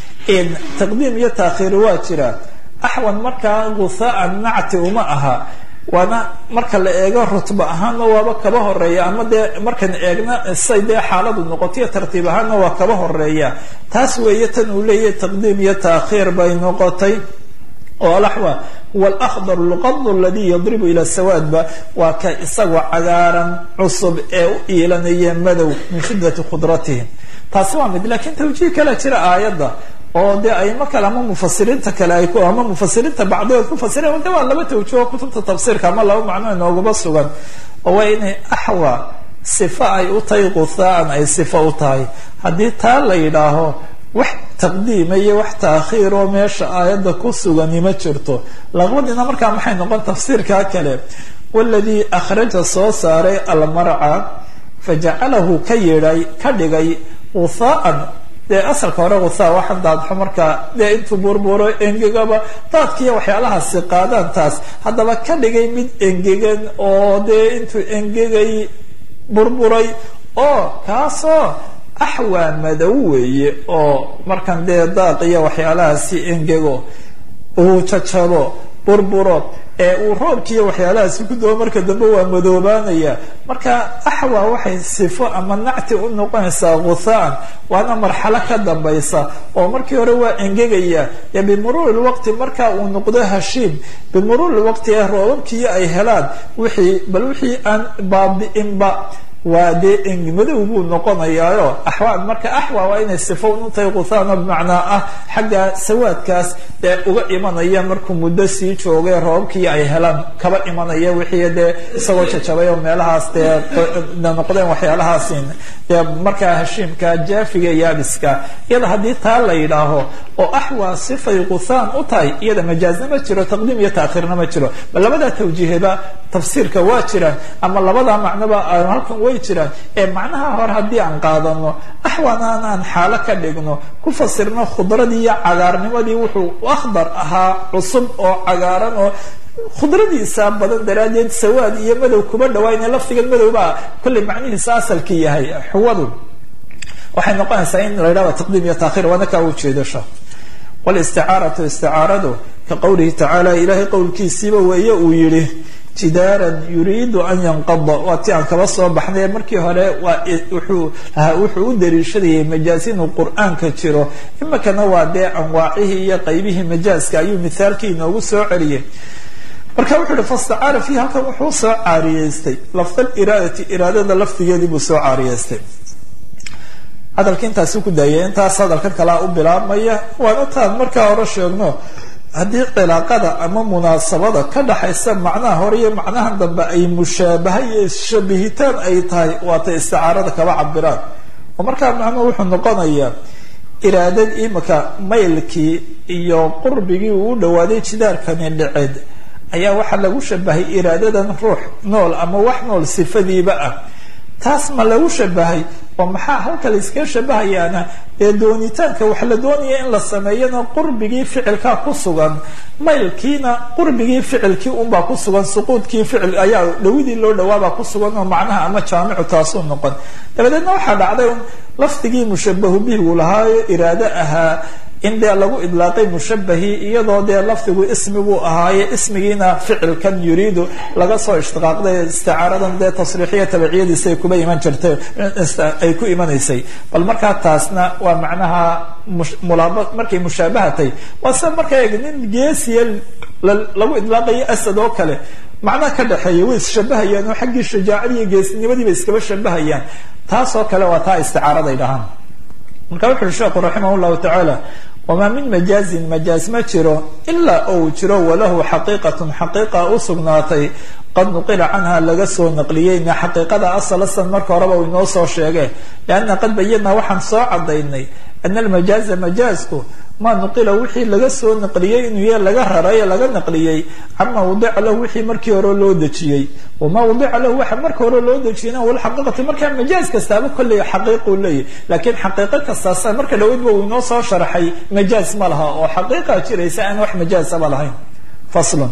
taqdiim iyo taakhiir waa jira axwan markaa gusaa'an nacti uma aha waana marka la eego rutba ahaanna waaba kaba horeeya ama dee markaan eegna say dee xaaladu noqotoiyo tartiib ahaanna waa kaba horeeya taas weeye tan uu leeyahay taqdiim iyo taakhiir bay noqotay oo alaxwa huwa alakhdar luqad aladii yadribu ila sawaadba waa ka isagoo cagaaran cusub ee u iilanaya madow min shiddati khudratihim taasi waa mid lakiin tawjiih kale jira aayadda oo dee aimo kale ama mufasiriinta kale ay ama mufasiriinta bacdigood ku fasireen de waa laba tawjiho kutubta tafsiirka ama laba macno inoogaba sugan oo waa inay axwa sifa ay u tahay gusaa'an ay sifa u tahay haddii taa la yidhaaho wax taqdiima iyo wax taakhiir oo meesha aayadda ku sugani ma jirto laqbadiina markaa maxay noqon tafsiirkaa kale waladii akhraja soo saaray almarca fajacalahu ka yidhay ka dhigay gusaa'an dee asalka hore gusaa waxaan daadxo markaa dee intuu burburo engegaba daadkiiyo waxyaalahaasi qaadaan taas haddaba ka dhigay mid engegan oo dee intuu engegay burburay oo kaasoo axwaa madow weeye oo markan dee daaq iyo waxyaalahaasi engego uu jajabo burburo ee uu roobkiiyo waxyaalahaasi ku dabo marka dambe waa madoobaanaya marka axwa waxay sifo ama nacti u noqonaysaa gusaa'an waana marxalo ka dambaysa oo markii hore waa engegaya ee bimuruuri lwaqti marka uu noqdo hashiim bimuruuri lwaqti ee roobabkiiyo ay helaan wixii bal wixii aan baabi'inba waa dee madow buu noqonayaayo axwaan marka axwa waa inay sifo untahay gusaano bimacnaa ah xagga sawaadkaas dee uga imanaya markuu muddo sii joogay roobabkii ay helaan kaba imanaya wixii dee isagoo jajabay oo meelahaas dee noqdeen waxyaalahaasi dee markaa hashiimka jaafiga yaabiska iyada haddii taa la yidhaaho oo axwa sifay gusaan u tahay iyada majaazna ma jiro taqdiim iyo taakhiirna ma jiro bal labadaa tawjiihaba tafsiirka waa jiraan ama labadaa macnoba halkan way jiraan ee macnaha hore haddii aan qaadano axwaanaan aan xaalo ka dhigno ku fasirno khudradii iyo cagaarnimadii wuxuu akhdar ahaa cusub oo cagaaran oo khudradiisa badan daraaddeed sawaad iyo madow kuma dhawaayna laftigan madowbaa kollay macnihiisa asalki yahay xuwadu waxay noqonaysaa in la yidhahdo taqdiim iyo taakhiir waana kaa ujeedasho walisticaaratu isticaaradu ka qowlihi tacaala ilaahay qowlkiisiiba weeye uu yihi jidaaran yuriidu an yanqada waa ti aan kaba soo baxnay markii hore waa wuxuu wuxuu u daliishadayay majaaz inuu qur-aanka jiro imikana waa dee anwaacihii iyo qaybihii majaaska ayuu mithaalkii inoogu soo celiyay marka wuxuu ihi fastacaara fiihi halkan wuxuu soo caariyeystay lafdal iraadati iraadada lafdigeedii buu soo caariyeystay hadalka intaasi ku daayay intaas hadalkan kalaa u bilaabmaya waana taan markaa hore sheegno haddii cilaaqada ama munaasabada ka dhaxaysa macnaha hore iyo macnahan dambe ay mushaabaha iyo isshabihitaan ay tahay waatay isticaarada kaba cabiraan oo markaa macnuhu wuxuu noqonayaa iraadad imika maylkii iyo qurbigii uu u dhawaaday jidaarkani dhiceed ayaa waxaa lagu shabahay iraadadan ruux nool ama wax nool sifadiiba ah taas ma lagu shabahay oo maxaa halka la iskaga shabahayaana ee doonitaanka wax la doonaya in la sameeyana qurbigii ficilkaa ku sugan maylkiina qurbigii ficilkii unbaa ku sugan suquudkii ficil ayaa dhawidii loo dhawaabaa ku sugan oo macnaha ama jaamicu taasuu noqon dabadeedna waxaa dhacday un lafdigii mushabahu bihigu lahaayo iraado ahaa in dee lagu idlaaqay mushabahii iyadoo dee lafdigu ismiguu ahaaye ismigiina ficilkan yuriidu laga soo ishtiqaaqday isticaaradan dee tasriixiya tabiciyadiisa ay kuba iman jirtay ay ku imanaysay bal markaa taasna waa macnaha mulaaba markay mushaabahatay waa sida markaa eeg nin geesiya lagu idlaaqayo asad oo kale macnaha ka dhexeeya way isshabahayaan oo xaggii shajaacadii iyo geesinimadiiba iskaba shabahayaan taasoo kale waa taa isticaaraday dhahaan marka wuxu uhi sheekhu raximah llahu tacaala wamaa min majaazin majaaz ma jiro ilaa ou jiro walahu xaqiiqatun xaqiiqa u sugnaatay qad nuqila canha laga soo naqliyeyna xaqiiqada asal asan marka horeba u inoo soo sheege lianna qad bayanaa waxaan soo cadaynay ana almajaaza majaazku maa nuqila wixii laga soo naqliyey inuu ya laga raray laga naqliyey cama wadica lahu wixii markii hore loo dejiyey wamaa wadica lahu waxa marka hore loo dejiyeyna walxaqiiqati markaa majaaz kastaaba kolley xaqiiquu leeyahy laakiin xaqiiqo kastaasa marka dhaweydba uu inoo soo sharxay majaaz ma laha oo xaqiiqa jiraysa aan wax majaazaba lahayn faslun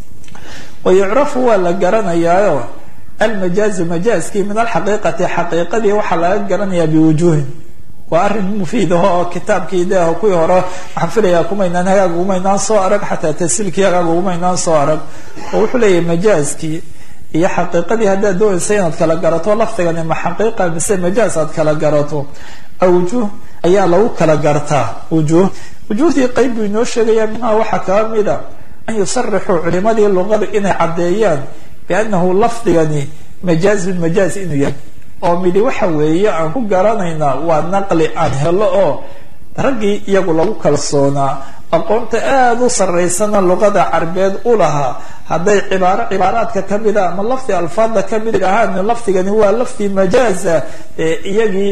wayucrafu waa la garanayaayo almajaazu majaazkii min alxaqiiqati xaqiiqadii waxaa laga garanayaa biwujuuhin waa arrin mufiid aho oo kitaabkii de kuwii hore waxaan filayaa kumaynaan hagaag ugumaynaan soo arag xataa tasiilkii hagaag ugumaynaan soo arag oo wuxuu leeyahay majaazkii iyo xaqiiqadii haddaad doonaysa inaad kala garato lafdigani ma xaqiiqa mise majaaz aad kala garato awjuh ayaa lagu kala gartaa wujuh wujuhdii qeyb buu inoo sheegaya minha waxaa kaa mida an yusarixuu culimadii luqada inay caddeeyaan biannahu lafdigani majaazun majaaz inuu yahay oo midi waxa weeye aan ku garanaynaa waa naqli aan helo oo raggii iyagu lagu kalsoonaa aqoonta aada u saraysana luqada carbeed u lahaa hadday cibaaro cibaaraadka kamida ama lafdi alfaadda kamid ahaan lafdigani waa lafdi majaaza ee iyagii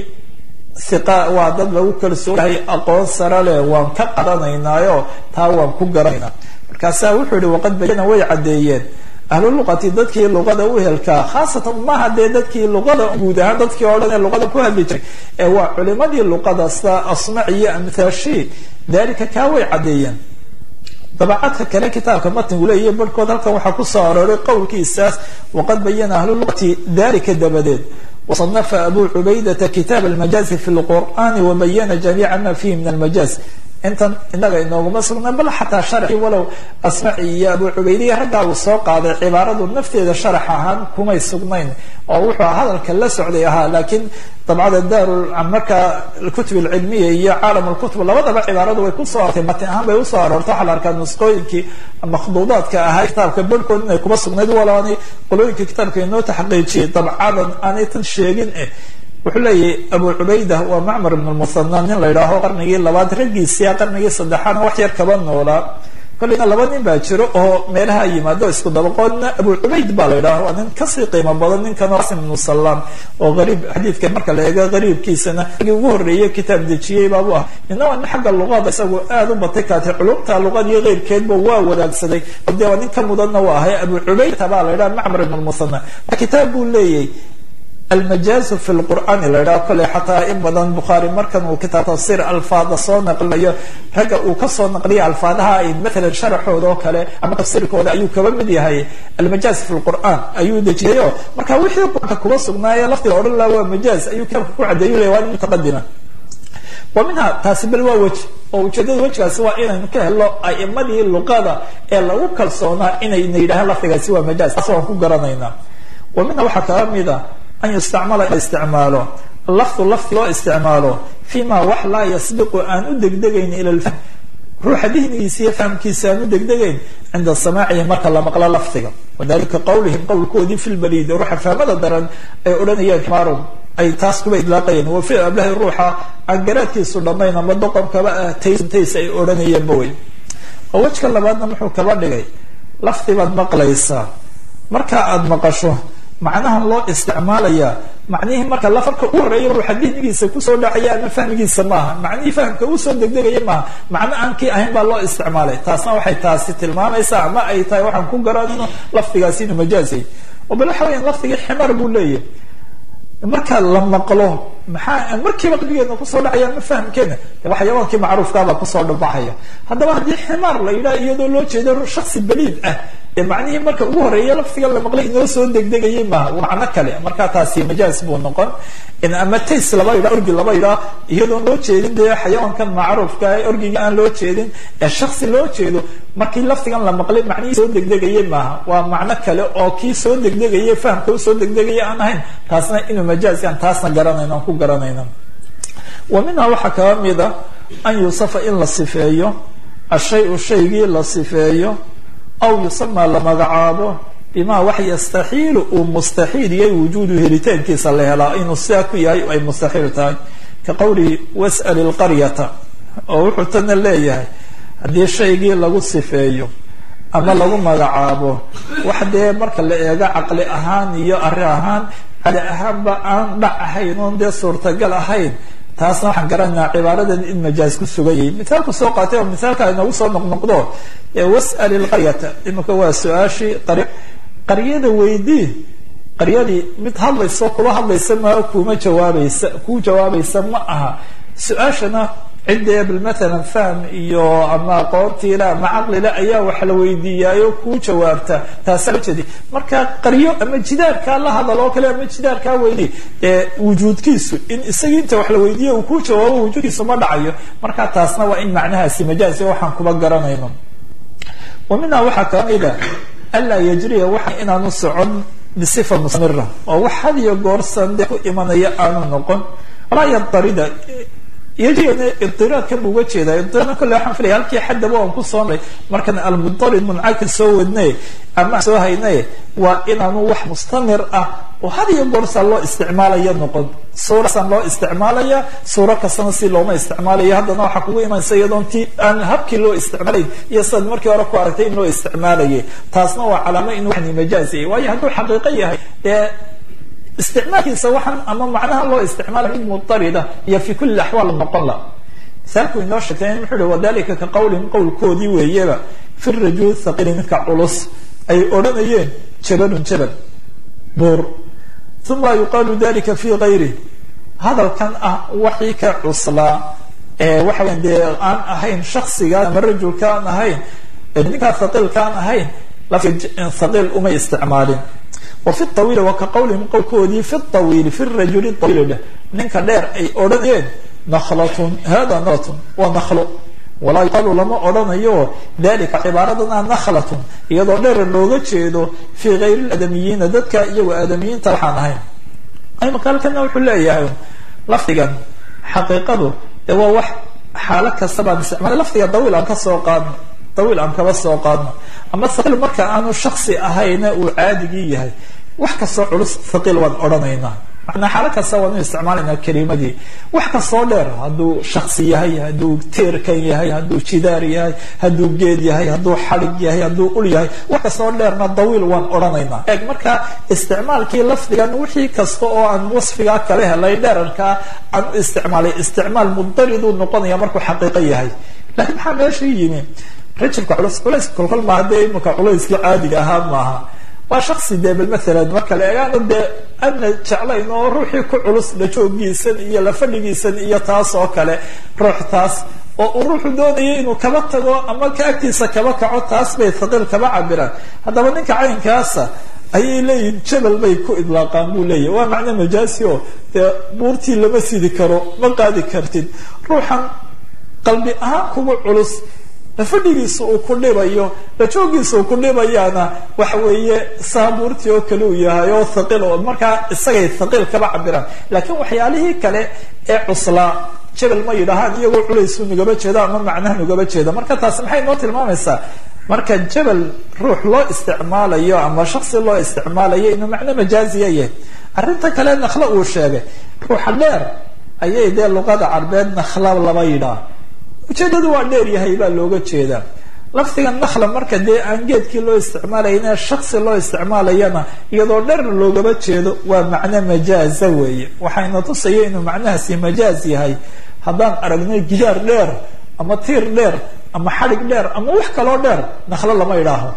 iqa waa dad lagu kalsoonyahay aqoon sare leh waan ka qadanaynaayoo taa waan ku garanaynaa markaasaa wuxuu yihi waqad bayana way caddeeyeen ahlu luqati dadkii luqada u helkaa khaasatan maaha dee dadkii luqada guud ahaan dadkii oo dhan ee luqada ku hadli jiray ee waa culimadii luqada sida asmac iyo amthaashi dalika kaa way caddeeyeen dabacadka kale kitaabka matnigu leeyahy barhkood halkan waxaa kusoo arooray qowlkiisaas waqad bayana ahlu luqati dalika dabadeed wasanafa abu cubaydata kitaab almajaazi fi lqur'ani wabayana jamiica ma fihi min almajaaz intan inaga inooguma sugna bal xataa sharxi walow asmaci iyo abu cubaydiya raggaa uu soo qaaday cibaaradu nafteeda sharax ahaan kumay sugnayn oo wuxuu hadalka la socday ahaa laakiin dabcada daaru marka kutub alcilmiya iyo caalam lkutub labadaba cibaaradu way kusoo artay matin ahaan bay usoo aroortay waxaa la arkaa nusqooyinkii makhduudaadka ahaa kitaabka barhkood inay kuma sugnayd walaanay qolooyinka kitaabka inoo taxqiijiyay dabcadan aanay tan sheegin eh wuxuu leeyahy abu cubayda waa macmar ibn lmuhana nin la yidhaaho qarnigii labaad raggiisia qarnigii saddexaadna wax yar kaba noolaa kolleyna laba nin baa jiro oo meelaha yimaado isku dabaqoodna abu cubayd baa la yidhaha waa nin kasii qiimo badan ninkan qasim ibnu salaam oo ariib xadiidka marka la eego qariibkiisana ragii ugu horreeyey kitaab dejiyey baabu ah nina waa nin xagga luqada isagu aada u batay kaatay culumta luqada iyo keyrkeedba waa wadaagsaday de waa nin ka mudanna waa ahay abu cubaydta baa la yidhaha macmar ibn lmuhana kitaab buu leeyahy almajaazu fi lqur'aani la yidhaho kolley xataa in badan bukhaari markan uu kitaab tafsiir alfaada soo naqlinayo ragga uu kasoo naqliya alfaadaha ay matalan sharaxooda oo kale ama tafsiirkooda ayuu kaba mid yahay almajaaz fi lqur'aan ayuu dejiyayo marka wixii qur'aanka kuba sugnaaye laftiga odhan laha waa majaaz ayuu kitaabka ku cadeeyu ley waa nin mutaqadima wa minha taasi bal waa weji oo ujeedada wejigaasi waa inaynu ka helo a'imadii luqada ee lagu kalsoonaa inayna yidhahaan lafdigaasi waa majaaz taas waan ku garanaynaa wa minha waxaa kaga mid a an yustacmala in la isticmaalo lafdu lafdi loo isticmaalo fima wax laa yasbiqu aan u degdegayn ila lfahm ruuxa dihnigiisa iyo fahamkiisa aan u degdegayn cinda samaacihi marka la maqlo lafdiga wadalika qawlihim qowlkoodii fi lbaliid ruuxa fahmada daran ay odhanayeen xmaarun ay taas kuba idlaaqayeen wa ficl ablahi ruuxa aan garaadkiisu dhammayn ama doqonkaba ah tays tays ay odhanayeenba wey oo wejka labaadna muxuu kaba dhigay lafdi baad maqlaysaa marka aada maqasho macnahan loo isticmaalaya macnihii marka lafarka u horeeya ruuxa dihnigiisa kusoo dhacaya ama fahmigiisa maaha macnihii fahamka usoo degdegaya maaha macno aan kii ahayn baa loo isticmaalay taasna waxay taasi tilmaamaysaa ama ay tahay waxaan ku garanayno lafdigaasi inuu majaazay oo bal waxa weya lafdigii ximar buu leeyahy marka la maqlo maxaa markiiba qalbigeena kusoo dhacaya ma fahamkeena waxyawaankii macruufkaabaa kusoo dhabaxaya haddaba haddii ximaar la yidhaha iyadoo loo jeedo shaksi baliid ah ee macnihii marka ugu horeeya laftiga la maqlay inoo soo degdegayay maaha macno kale markaa taasi majaaz buu noqon ama tays laba yidha orgi laba yidhaa iyadoon loo jeedin dee xayawaankan macruufka ee orgiga aan loo jeedin ee shaksi loo jeedo markii laftigan la maqlay macnihii soo degdegayay maaha waa macno kale oo kii soo degdegaya fahamka usoo degdegaya aan ahayn taasna inuu majaazkan taasna garanayno aan ku garanayno wa minhaa waxaa kaba mida an yusafa in la sifeeyo ashay-u shaygii la sifeeyo aw yusamaa la magacaabo bima wax yastaxiilu uu mustaxiil yahay wujuudu helitaankiisa la helaa inuu sidaa ku yahay ay mustaxiil tahay ka qowlihi was'al ilqaryata oo wuxuu tana leeyahay haddii shaygii lagu sifeeyo ama lagu magacaabo wax dee marka la eego caqli ahaan iyo arri ahaan cali ahaanba aan dhac ahayn oon dee suurtagal ahayn taasna waxaan garanaynaa cibaaradan in majaaz ku sugan yahay mithaalku soo qaatay oo mithaalka inagu soo noqnoqdo was'al ilqaryata imika waa su-aashii qaryada weydii qaryadii mid hadlayso kula hadlaysa maa kuma jawaabaysa ku jawaabaysa ma aha su-aashana ciddee bal maalan fahm iyo ama aqoontiila ama caqlila ayaa wax la weydiiyaayo kuu jawaabta taasaa loo jeedi marka qaryo ama jidaarkaa la hadal oo kale ama jidaarkaa weydi ee wujuudkiisu in isagii inta wax la weydiiya uu kuu jawaabo wujuudkiisu ma dhacayo marka taasna waa in macnahaasi majaaz waxaan kuba garanayno wa minhaa waxaa kamida anlaa yajriya waxa inaanu socon bisifa mustamira oo wax had iyo goorsan dee ku imanaya aanu noqon walaa yadarida yajriyana idiraadkan bu uga jeeda idiraadna kolle waxaan filaya halkii xaddaba aan kusoo maray markan almudarid muncaka soo wadnay ama soo haynay waa inaanu wax mustamir ah oo had iyo goorsaa loo isticmaalaya noqon suurasaan loo isticmaalaya suuro kastana si looma isticmaalayo haddana waxaa kugu imanaysa iyadoon ti aan habkii loo isticmaalayn iyo sidaad markii hore ku aragtay in loo isticmaalayay taasna waa calaamo inuu waxni majaaz yahay waayo hadduu xaqiiqo yahay dee isticmaalkiisa waxaan ama macnaha loo isticmaala mid mudarida iyo fi kuli axwaal noqon la misaalku inoo sheegtay wuxuu uhi wadalika ka qawlin qowlkoodii weeyaba fi rajul thaqili midka culus ay odhanayeen jabalun jabal buur uma yuqaalu dalika fi gayri hadalkan ah waxii ka cuslaa ee waxa weya dee aan ahayn shaksiga ama rajulka aan ahayn ninkaa thaqiilka aan ahayn lafdiga thaqiil umay isticmaalin wafi awiili wa ka qawlihim qowlkoodii fi awiili fi rajuli awiili dheh ninka dheer ay odhanayeen naklatun hada naklatun waa naklo walaa yuqaalu lama odhanayo dalika cibaaradana naklatun iyadoo dheer looga jeedo fii gayri aadamiyiina dadka iyago aadamiyiinta waxaan ahayn imaka halkana wuxuu leeyahay lafdigan xaqiiqadu ee waa wax xaalo kasta baan isticmaalay lafdiga dawiil aan kasoo qaadno dawiil aan kaba soo qaadno ama thaqiil marka aanu shaksi ahayna uu caadigii yahay wax kastoo culus thaqiil waan odhanaynaa manaa xaalo kasta waanu isticmaalaynaa kelimadii wax kastoo dheer hadduu shaksi yahay hadduu tiirkan yahay hadduu jidaar yahay hadduu geed yahay hadduu xadig yahay hadduu ul yahay wax kastoo dheerna dawiil waan odhanaynaa eeg marka isticmaalkii lafdigan wixii kasta oo aan wasfigaa kala helay dheerarkaa aan u isticmaalay isticmaal mudariduu noqonaya markuu xaqiiqo yahay lakiin maxaa meesha yimi rajulka culus culays kolkol maaha dee imika culayskii caadiga ahaa maaha waa shaksi dee bal maalan marka la eegaano dee adna jeclayn oo ruuxii ku culus dhajoogiisan iyo lafadhigiisan iyo taas oo kale ruux taas oo uu ruuxu doonaya inuu kaba tago ama ka agtiisa kaba kaco taas bay thaqiil kaba cabiraan haddaba ninka caynkaasa ayay leeyihin jabal bay ku idlaaqaan buu leeyahy waa macno majaasi oo dee buurtii lama sidi karo ma qaadi kartid ruuxan qalbi ahaan kugu culus fadhigiisa uu ku dhibayo dhajoogiisa uu ku dhibayaana waxa weeye saabuurtii oo kale uu yahay oo thaqiil oo markaa isagay thaqiil kaba cabiraan laakiin waxyaalihii kale ee cuslaa jabal ma yidhaahaan iyagoo culaysu nugaba jeeda ama macnaha nugaba jeeda marka taasi maxay noo tilmaamaysaa marka jabal ruux loo isticmaalayo ama shaksi loo isticmaalayo inuu macno majaaziya yahay arrinta kale naklo uu sheegay ruuxa dheer ayay dee luqada carbeed nakla laba yidhaah ujeedadu waa dheer yahay baa looga jeedaa lafdiga nakla marka dee aan geedkii loo isticmaalayna shaksi loo isticmaalayana iyadoo dheerna loogaba jeedo waa macno majaaza weeye waxayna tusaya inuu macnahaasi majaaz yahay haddaan aragnay gidaar dheer ama tiir dheer ama xadhig dheer ama wax kaloo dheer naklo lama idhaaho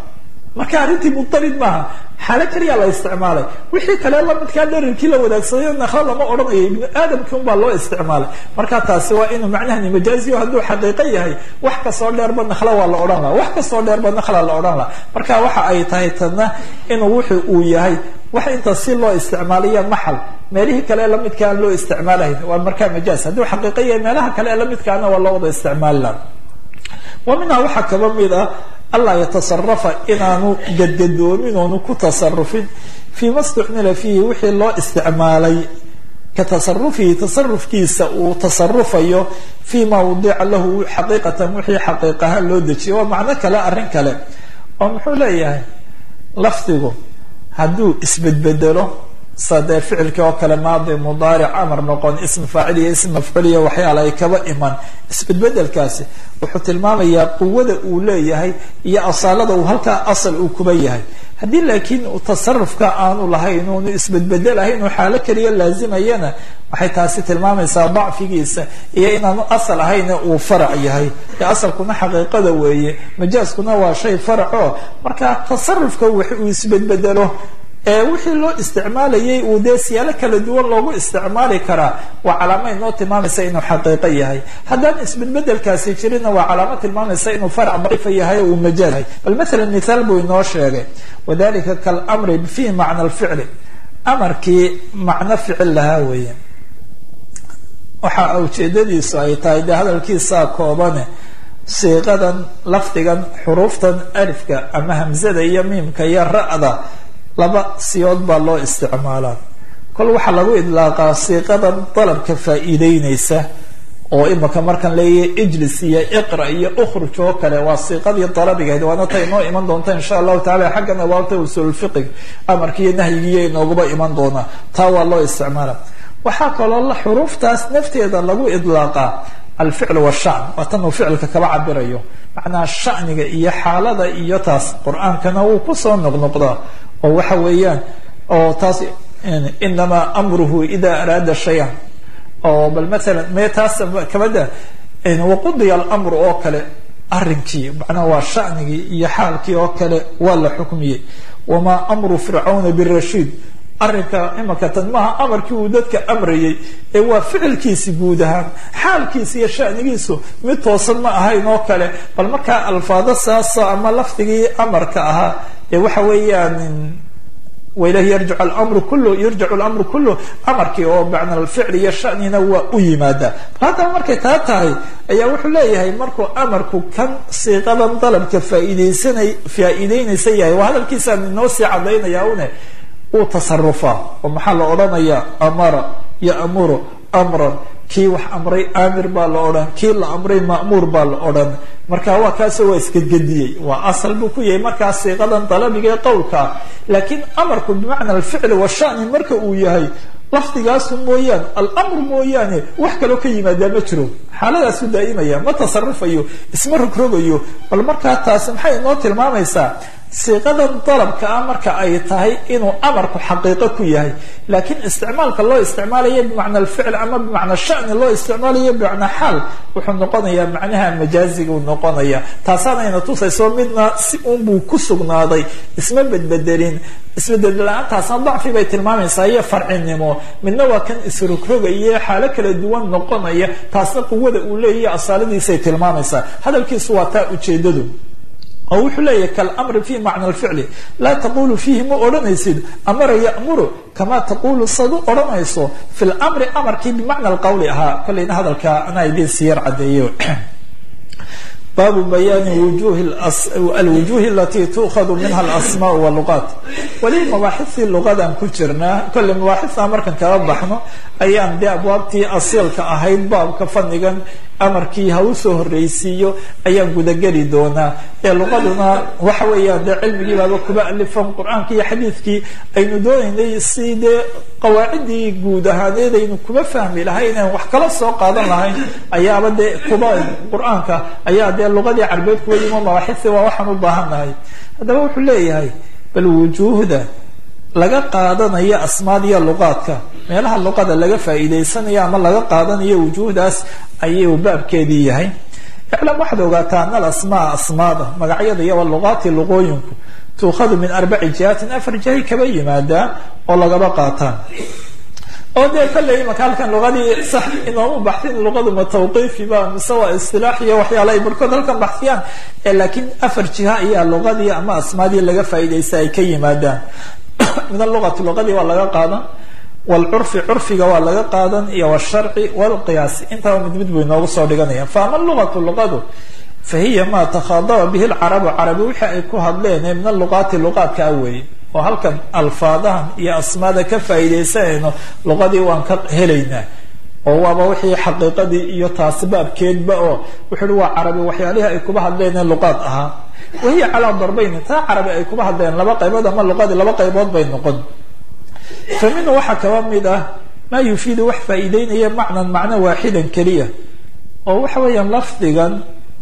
marka arrintii mudarid maaha xaalo keliya la isticmaalay wixii kale lamidkaa dherarkii la wadaagsaday naklo lama odhanayo ibnu aadamkii un baa loo isticmaalay marka taasi waa inuu macnahani majaaziyo hadduu xaqiiqo yahay wax kasoo dheerba nakla waa la odhan laha wax kasoo dheerba nakla la odhan laha marka waxa ay tahay tadna inuu wuxu uu yahay wax inta si loo isticmaaliya maxal meelihii kale lamidka aan loo isticmaalahayn waa markaa majaaz hadduu xaqiiqo yahay meelaha kale lamidkaana waa loo wada isticmaali laha wa minhaa waxaa kaba mid ah anlaa yatasarafa inaanu gadgadoomin oonu ku tasarufin fii ma stucmila fiihi wixii loo isticmaalay ka tasarufihi tasarufkiisa uu tasarufayo fii ma wadica lahu xaqiiqatan wixii xaqiiqaha loo dejiyo waa macno kale arrin kale oo muxuu leeyahay lafdigu hadduu isbedbedelo sadee ficilkii oo kale maadi mudaaric amar noqon ism faacil iyo ism mafcuul iyo waxyaala ay kaba iman isbedbedelkaasi wuxuu tilmaamayaa quwada uu leeyahay iyo asaalada uu halkaa asal uu kuba yahay haddii laakiin tasarufka aanu lahayn unu isbedbedelahayn uu xaalo keliya laazimayana waxay taasi tilmaamaysaa dacfigiisa iyo inaanu asal ahayne uu farac yahay ee asalkuna xaqiiqada weeye majaaskuna waa shay faraco marka tasarufka wax uu isbedbedelo ee wixii loo isticmaalayay uu dee siyaalo kala duwan loogu isticmaali karaa waa calaamad inoo tilmaamaysa inuu xaqiiqo yahay haddaan isbedbedelkaasi jirinna waa calaamad tilmaamaysa inuu farac daciifa yahay oo uu majaaz yahay bal mathalan mithaal buu inoo sheegay wadalika kalamri fi macna alficli amarkii macno ficil lahaa weeye waxa ujeedadiisu ay tahay dee hadalkiisaa koobane siiqadan lafdigan xuruuftan alifka ama hamzada iyo miimka iyo ra-da laba siyood baa loo isticmaalaa kol waxaa lagu idlaaqaa siiqadan dalabka faa'iideyneysa oo imaka markaan leeyahay ijlis iyo iqra iyo ukhruj oo kale waa siiqadii dalabigahayd waana ta inoo iman doonta insha allahu tacala xaggan abaabta usulfiqig amarki iyo nahyigiiyo inooguba iman doonaa taa waa loo isticmaala waxaa kaloo xuruuftaas nafteeda lagu idlaaqaa alficl washan waa tan uu ficilka kaba cabirayo macnaha shaniga iyo xaalada iyo taas qur-aankana wuu kusoo noqnoqdaa oo waxa weeyaan oo taas inamaa amruhu ida araada shayan oo bal maalan me taas kabada waqudiya alamru oo kale arrinkii macnaha waa shanigii iyo xaalkii oo kale waa la xukmiyey wamaa amru fircawna birashiid arrinka imaka tan maaha amarkii uu dadka amrayay ee waa ficilkiisi guud ahaan xaalkiisa iyo shanigiisu mid toosan ma ahayn oo kale bal markaa alfaado saasa ama lafdigii amarka ahaa ee waxa weeyaan wailahi yarjic alamru kullu yarjicu alamru kullu amarkii oo macna alficl iyo shanina waa u yimaadaa bal haddaba markay taa tahay ayaa wuxuu leeyahay markuu amarku kan siiqadan dalabka faa'iideysanay faa'iideynaysa yahay waa hadalkiisaan inoo sii cadaynaya une uu tasarufaa oo maxaa la odhanayaa amara ya'muru amran kii wax amray aamir baa la odhan kii la amray ma'muur baa la odhan marka waa kaasoo waa isgedgediyey waa asal buu ku yahay markaa siiqadan dalabiga ee qowlkaa laakiin amarku bimacna alficli washani marka uu yahay lafdigaasu mooyaane alamru mooyaane wax kaloo ka yimaadaa ma jiro xaaladaasu daa'imaya ma tasarufayo isma rogrogayo bal markaa taasi maxay inoo tilmaamaysaa siiqadan dalabka ah marka ay tahay inuu amarku xaqiiqo ku yahay laakiin isticmaalka loo isticmaalayo bimacna alficl ama bimacna shani loo isticmaalayo bimacna xaal wuxuu noqonayaa macnaha majaaziga uu noqonaya taasaanayna tusayso midna si unbuu ku sugnaaday isma bedbedelin isbedel la-aantaasna dacfi bay tilmaamaysaa iyo farcinimo midna waa kan isrogrogaya xaalo kala duwan noqonaya taasna quwada uu leeyahy asaaladiisay tilmaamaysaa hadalkiisu waa taa ujeedadu oo wuxuu leeyahay kalamri fi macna alficli laa taqulu fiihi ma odhanaysid amara ya'muru kama taqulu sad u odhanayso fi lmri amarkii bimacna alqawli ahaa kolleyna hadalka anaa idiin siyar cadeeyo baabu bayaani wujuhi alwujuhi alati tuukhadu minha alasmaa waluqaat weli mabaaxistii luqadan ku jirnaa kolley mabaaxistaa markan kala baxno ayaan dee abwaabtii asiilka ahayd baabka fadnigan amarkii ha u soo horreysiiyo ayaan gudageli doonaa ee luqaduna waxa weeyaan dee cilmigii baaba kuba alifan qur-aankii iyo xadiidkii aynu doonaynay si dee qawaaciddii guud ahaaneed aynu kuba fahmi lahayn aan wax kala soo qaadan lahayn ayaaba dee kuba qur-aanka ayaa dee luqadii carbeed kuwa yimo mabaaxisi waa waxaan u baahannahay haddaba wuxuu leeyahay bal wujuuhda laga qaadanayo asmaadiya luqaadka meelaha luqada laga faa'iidaysanayo ama laga qaadanayo wujuuhdaas ayuu baabkeedii yahay iclam waxaad ogaataa ana alasmaa asmaada magacyada iyo luqaati luqooyinku tuukhadu min arbaci jihaatin afar jihay kaba yimaadaan oo lagaba qaataan oo dee kolley imaka halkan luqadii sax inoomu baxsin luqadu ma tawqiifiba mise waa istilaax iyo waxyaala ay barhkood halkan baxsiyaan laakiin afar jiha ayaa luqadii ama asmaadii laga faa'iidaysta ay ka yimaadaan min aluqati luqadii waa laga qaadan wlcurfi curfiga waa laga qaadan iyo wsharci wlqiyaasi intaba mid mid buu inoogu soo dhiganaya faama luqatu luqadu fahiya ma takhaadaba bihi lcarabu carabi wixii ay ku hadleen ee min aluqaati luqaadka a weeye oo halkan alfaadahan iyo asmaada ka faa'iidaysanayno luqadii waan ka helaynaa oo waaba wixii xaqiiqadii iyo taasi baabkeedba oo wuxu uhi waa carabi waxyaalihii ay kuba hadleen ee luqaad ahaa wahiya calaa darbayn taa carabi ay kuba hadleen laba qaybood ama luqadii laba qaybood bay noqon fa minhu waxaa kaba mid ah maa yufiidu wax faa'iideynaya macnan macno waaxidan keliya oo waxa weeyaan lafdigan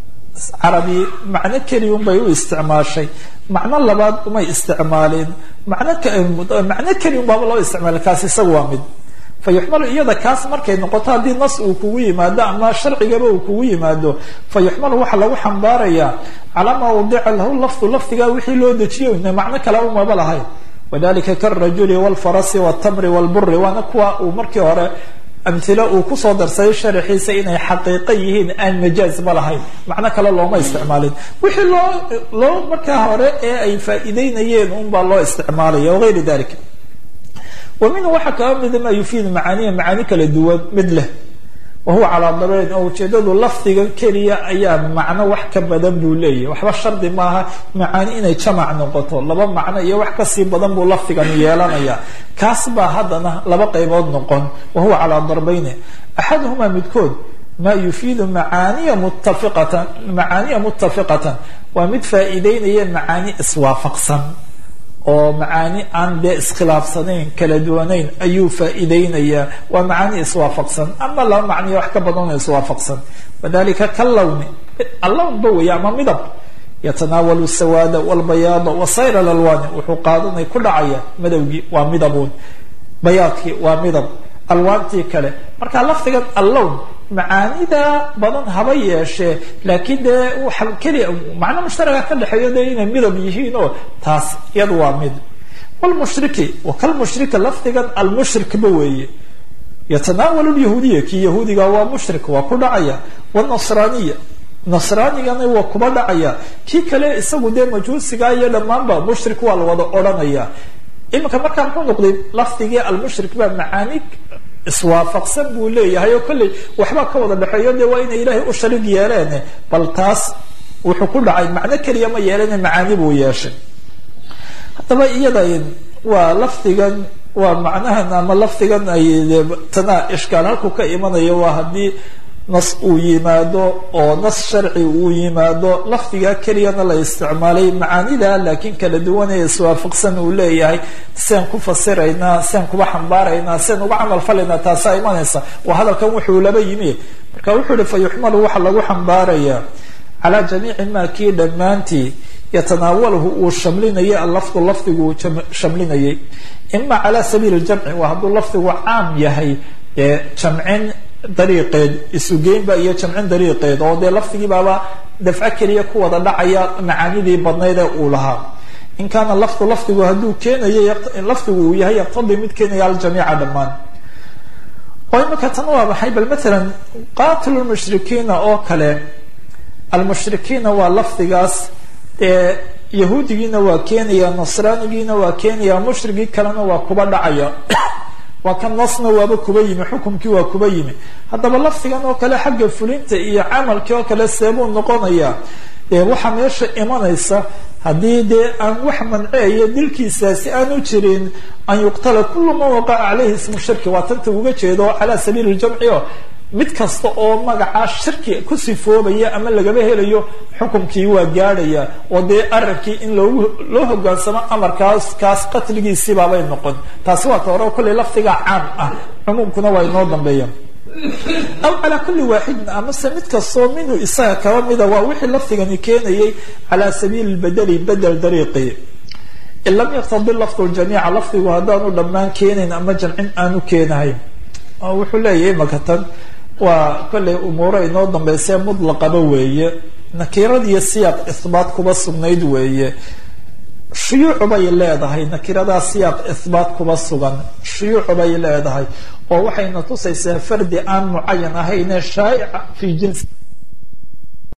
carabi macno keliya un bay u isticmaashay macno labaad umay isticmaalin macno macno keliya un baaba loo isticmaalay kaas isaga waa mid fa yuxmalu iyada kaas markay noqoto haddii nas uu kugu yimaado ama sharcigaba uu kugu yimaado fa yuxmalu waxaa lagu xambaarayaa calaa maa wadica lahu lafdu lafdigaa wixii loo dejiyo macno kale umaba lahayn wadalika karajuli wlfarasi wtamri wlburi waana kuwa uu markii hore amhilo uu kusoo darsaday sharaxiisa inay xaqiiqo yihiin aan majaazba lahayn macno kale looma isticmaalin wixii loo loo markaa hore ee ay faa'iideynayeen unbaa loo isticmaalaya wagayri dalika wa minhu waxaa kaba mida maa yufiidu macaaniya macaani kala duwan mid leh wahuwa calaa dabeyn oo ujeedadu lafdiga keliya ayaa macno wax ka badan buu leeyahy waxba shardi maaha macaani inay jamac noqoto laba macno iyo wax kasii badan buu lafdigani yeelanaya kaas baa haddana laba qaybood noqon wahuwa calaa darbeyni axaduhumaa midkood maa yufiidu macaaniya muttafiqatan macaaniya muttafiqatan waa mid faa'iideynaya macaani iswaafaqsan oo macaani aan dee iskhilaafsanayn kala duwanayn ayuu faa'iideynayaa waa macaani iswaafaqsan ama laba macniyo wax ka badanoo iswaafaqsan wadalika kalawni allawnba weeye ama midab yatanaawalu sawaada walbayaada wasayr alalwaani wuxuu qaadanay ku dhacaya madowgii waa midabuun bayaadkii waa midab alwaantii kale marka lafdigan allown macaanida badan haba yeeshee laakiin dee waxa keliya macno mushtaraga ka dhexeeyo dee inay midab yihiin oo taas iyadu waa mid wlmushriki wakalmushrika lafdigan almushrikba weeye yatanaawalu lyahuudiya kii yahuudiga waa mushrik waa ku dhacaya wlnasraaniya nasraanigana waa kuba dhacaya kii kale isagu dee majuusiga iyo dhammaanba mushrik waa la wada odhanaya iminka markaa muxuu noqday lafdigii almushrik baa macaani iswaafaqsan buu leeyahay oo kolley waxbaa ka wada dhexeeyo dee waa inay ilaahay u sharig yeeleen bal taas wuxuu ku dhacay macno keliya ma yeelane macaani buu yeeshay haddaba iyada waa lafdigan waa macnahan ama lafdigan ay tana ishkaal halku ka imanayo waa haddii nas uu yimaado oo nas sharci uu yimaado lafdigaa keliyana la isticmaalay macaanida laakiin kala duwan ee iswaafaqsan uu leeyahay seen ku fasiraynaa seen kuba xambaaraynaa seen uga camal falaynaa taasaa imanaysa waa hadalkan wuxuu laba yimi marka wuxuu ihi fa yuxmalu waxaa lagu xambaarayaa calaa jamiici maa kii dhammaantii yatanaawalahu uu shamlinayay allafdu lafdigu uu shamlinayay ima cala sabiili ljamci waa hadduu lafdigu caam yahay ee jamcin dariiqeed isugeynba iyo jamcin dariiqeed oo dee lafdigii baaba dafco keliya ku wada dhacaya macaanidii badnayd ee uu lahaa in kaana lafdu lafdigu hadduu keenayo lafdigu uu yahay yaqtadii mid keenaya aljamiica dhammaan oo imika tan waa maxay bal matalan qaatilu lmushrikiina oo kale almushrikiina waa lafdigaas dee yahuudigiina waa keenaya nasraanigiina waa keenaya mushrigii kalena waa kuba dhacaya waa kan nasna waaba kuba yimi xukumkii waa kuba yimi haddaba lafdigan oo kale xagga fulinta iyo camalkii oo kale seebuu noqonaya dee waxaa meesha imanaysa haddii dee aan wax manceeyo dilkiisaasi aanu jirin an yuqtala kulu man waqaca caleyhi ismu shirki waa tanta uga jeedo calaa sabiili ljamci o mid kasta oo magacaa shirki ku sifoobaya ama lagaba helayo xukumkii waa gaadhaya oo dee arrinkii in loogu loo hogaansamo amarkaas kaas qatligiisiibaabay noqon taasi waa ta hore kolley lafdigaa caam ah cumuumkuna waa inoo dambeeya aw calaa kulli waaxidin amase mid kastoo minhu isaga kaba mida waa wixii lafdigani keenayay calaa sabiili lbedeli bedel dariiqi in lam yaqtadi lafdu ljamiica lafdigu haddaanu dhammaan keenayn ama jamcin aanu keenahayn wuxuu leeyahay makatan waa kollay umuuro inoo dambeysee mutlaqaba weeye nakiiradiiyo siyaaq ihbaat kuba sugnayd weeye shuyuucu bay leedahay nakiradaa siyaaq ihbaat kuba sugan shuyuucu bay leedahay oo waxayna tusaysaa fardi aan mucayan ahayne shaa'ica fii jinsi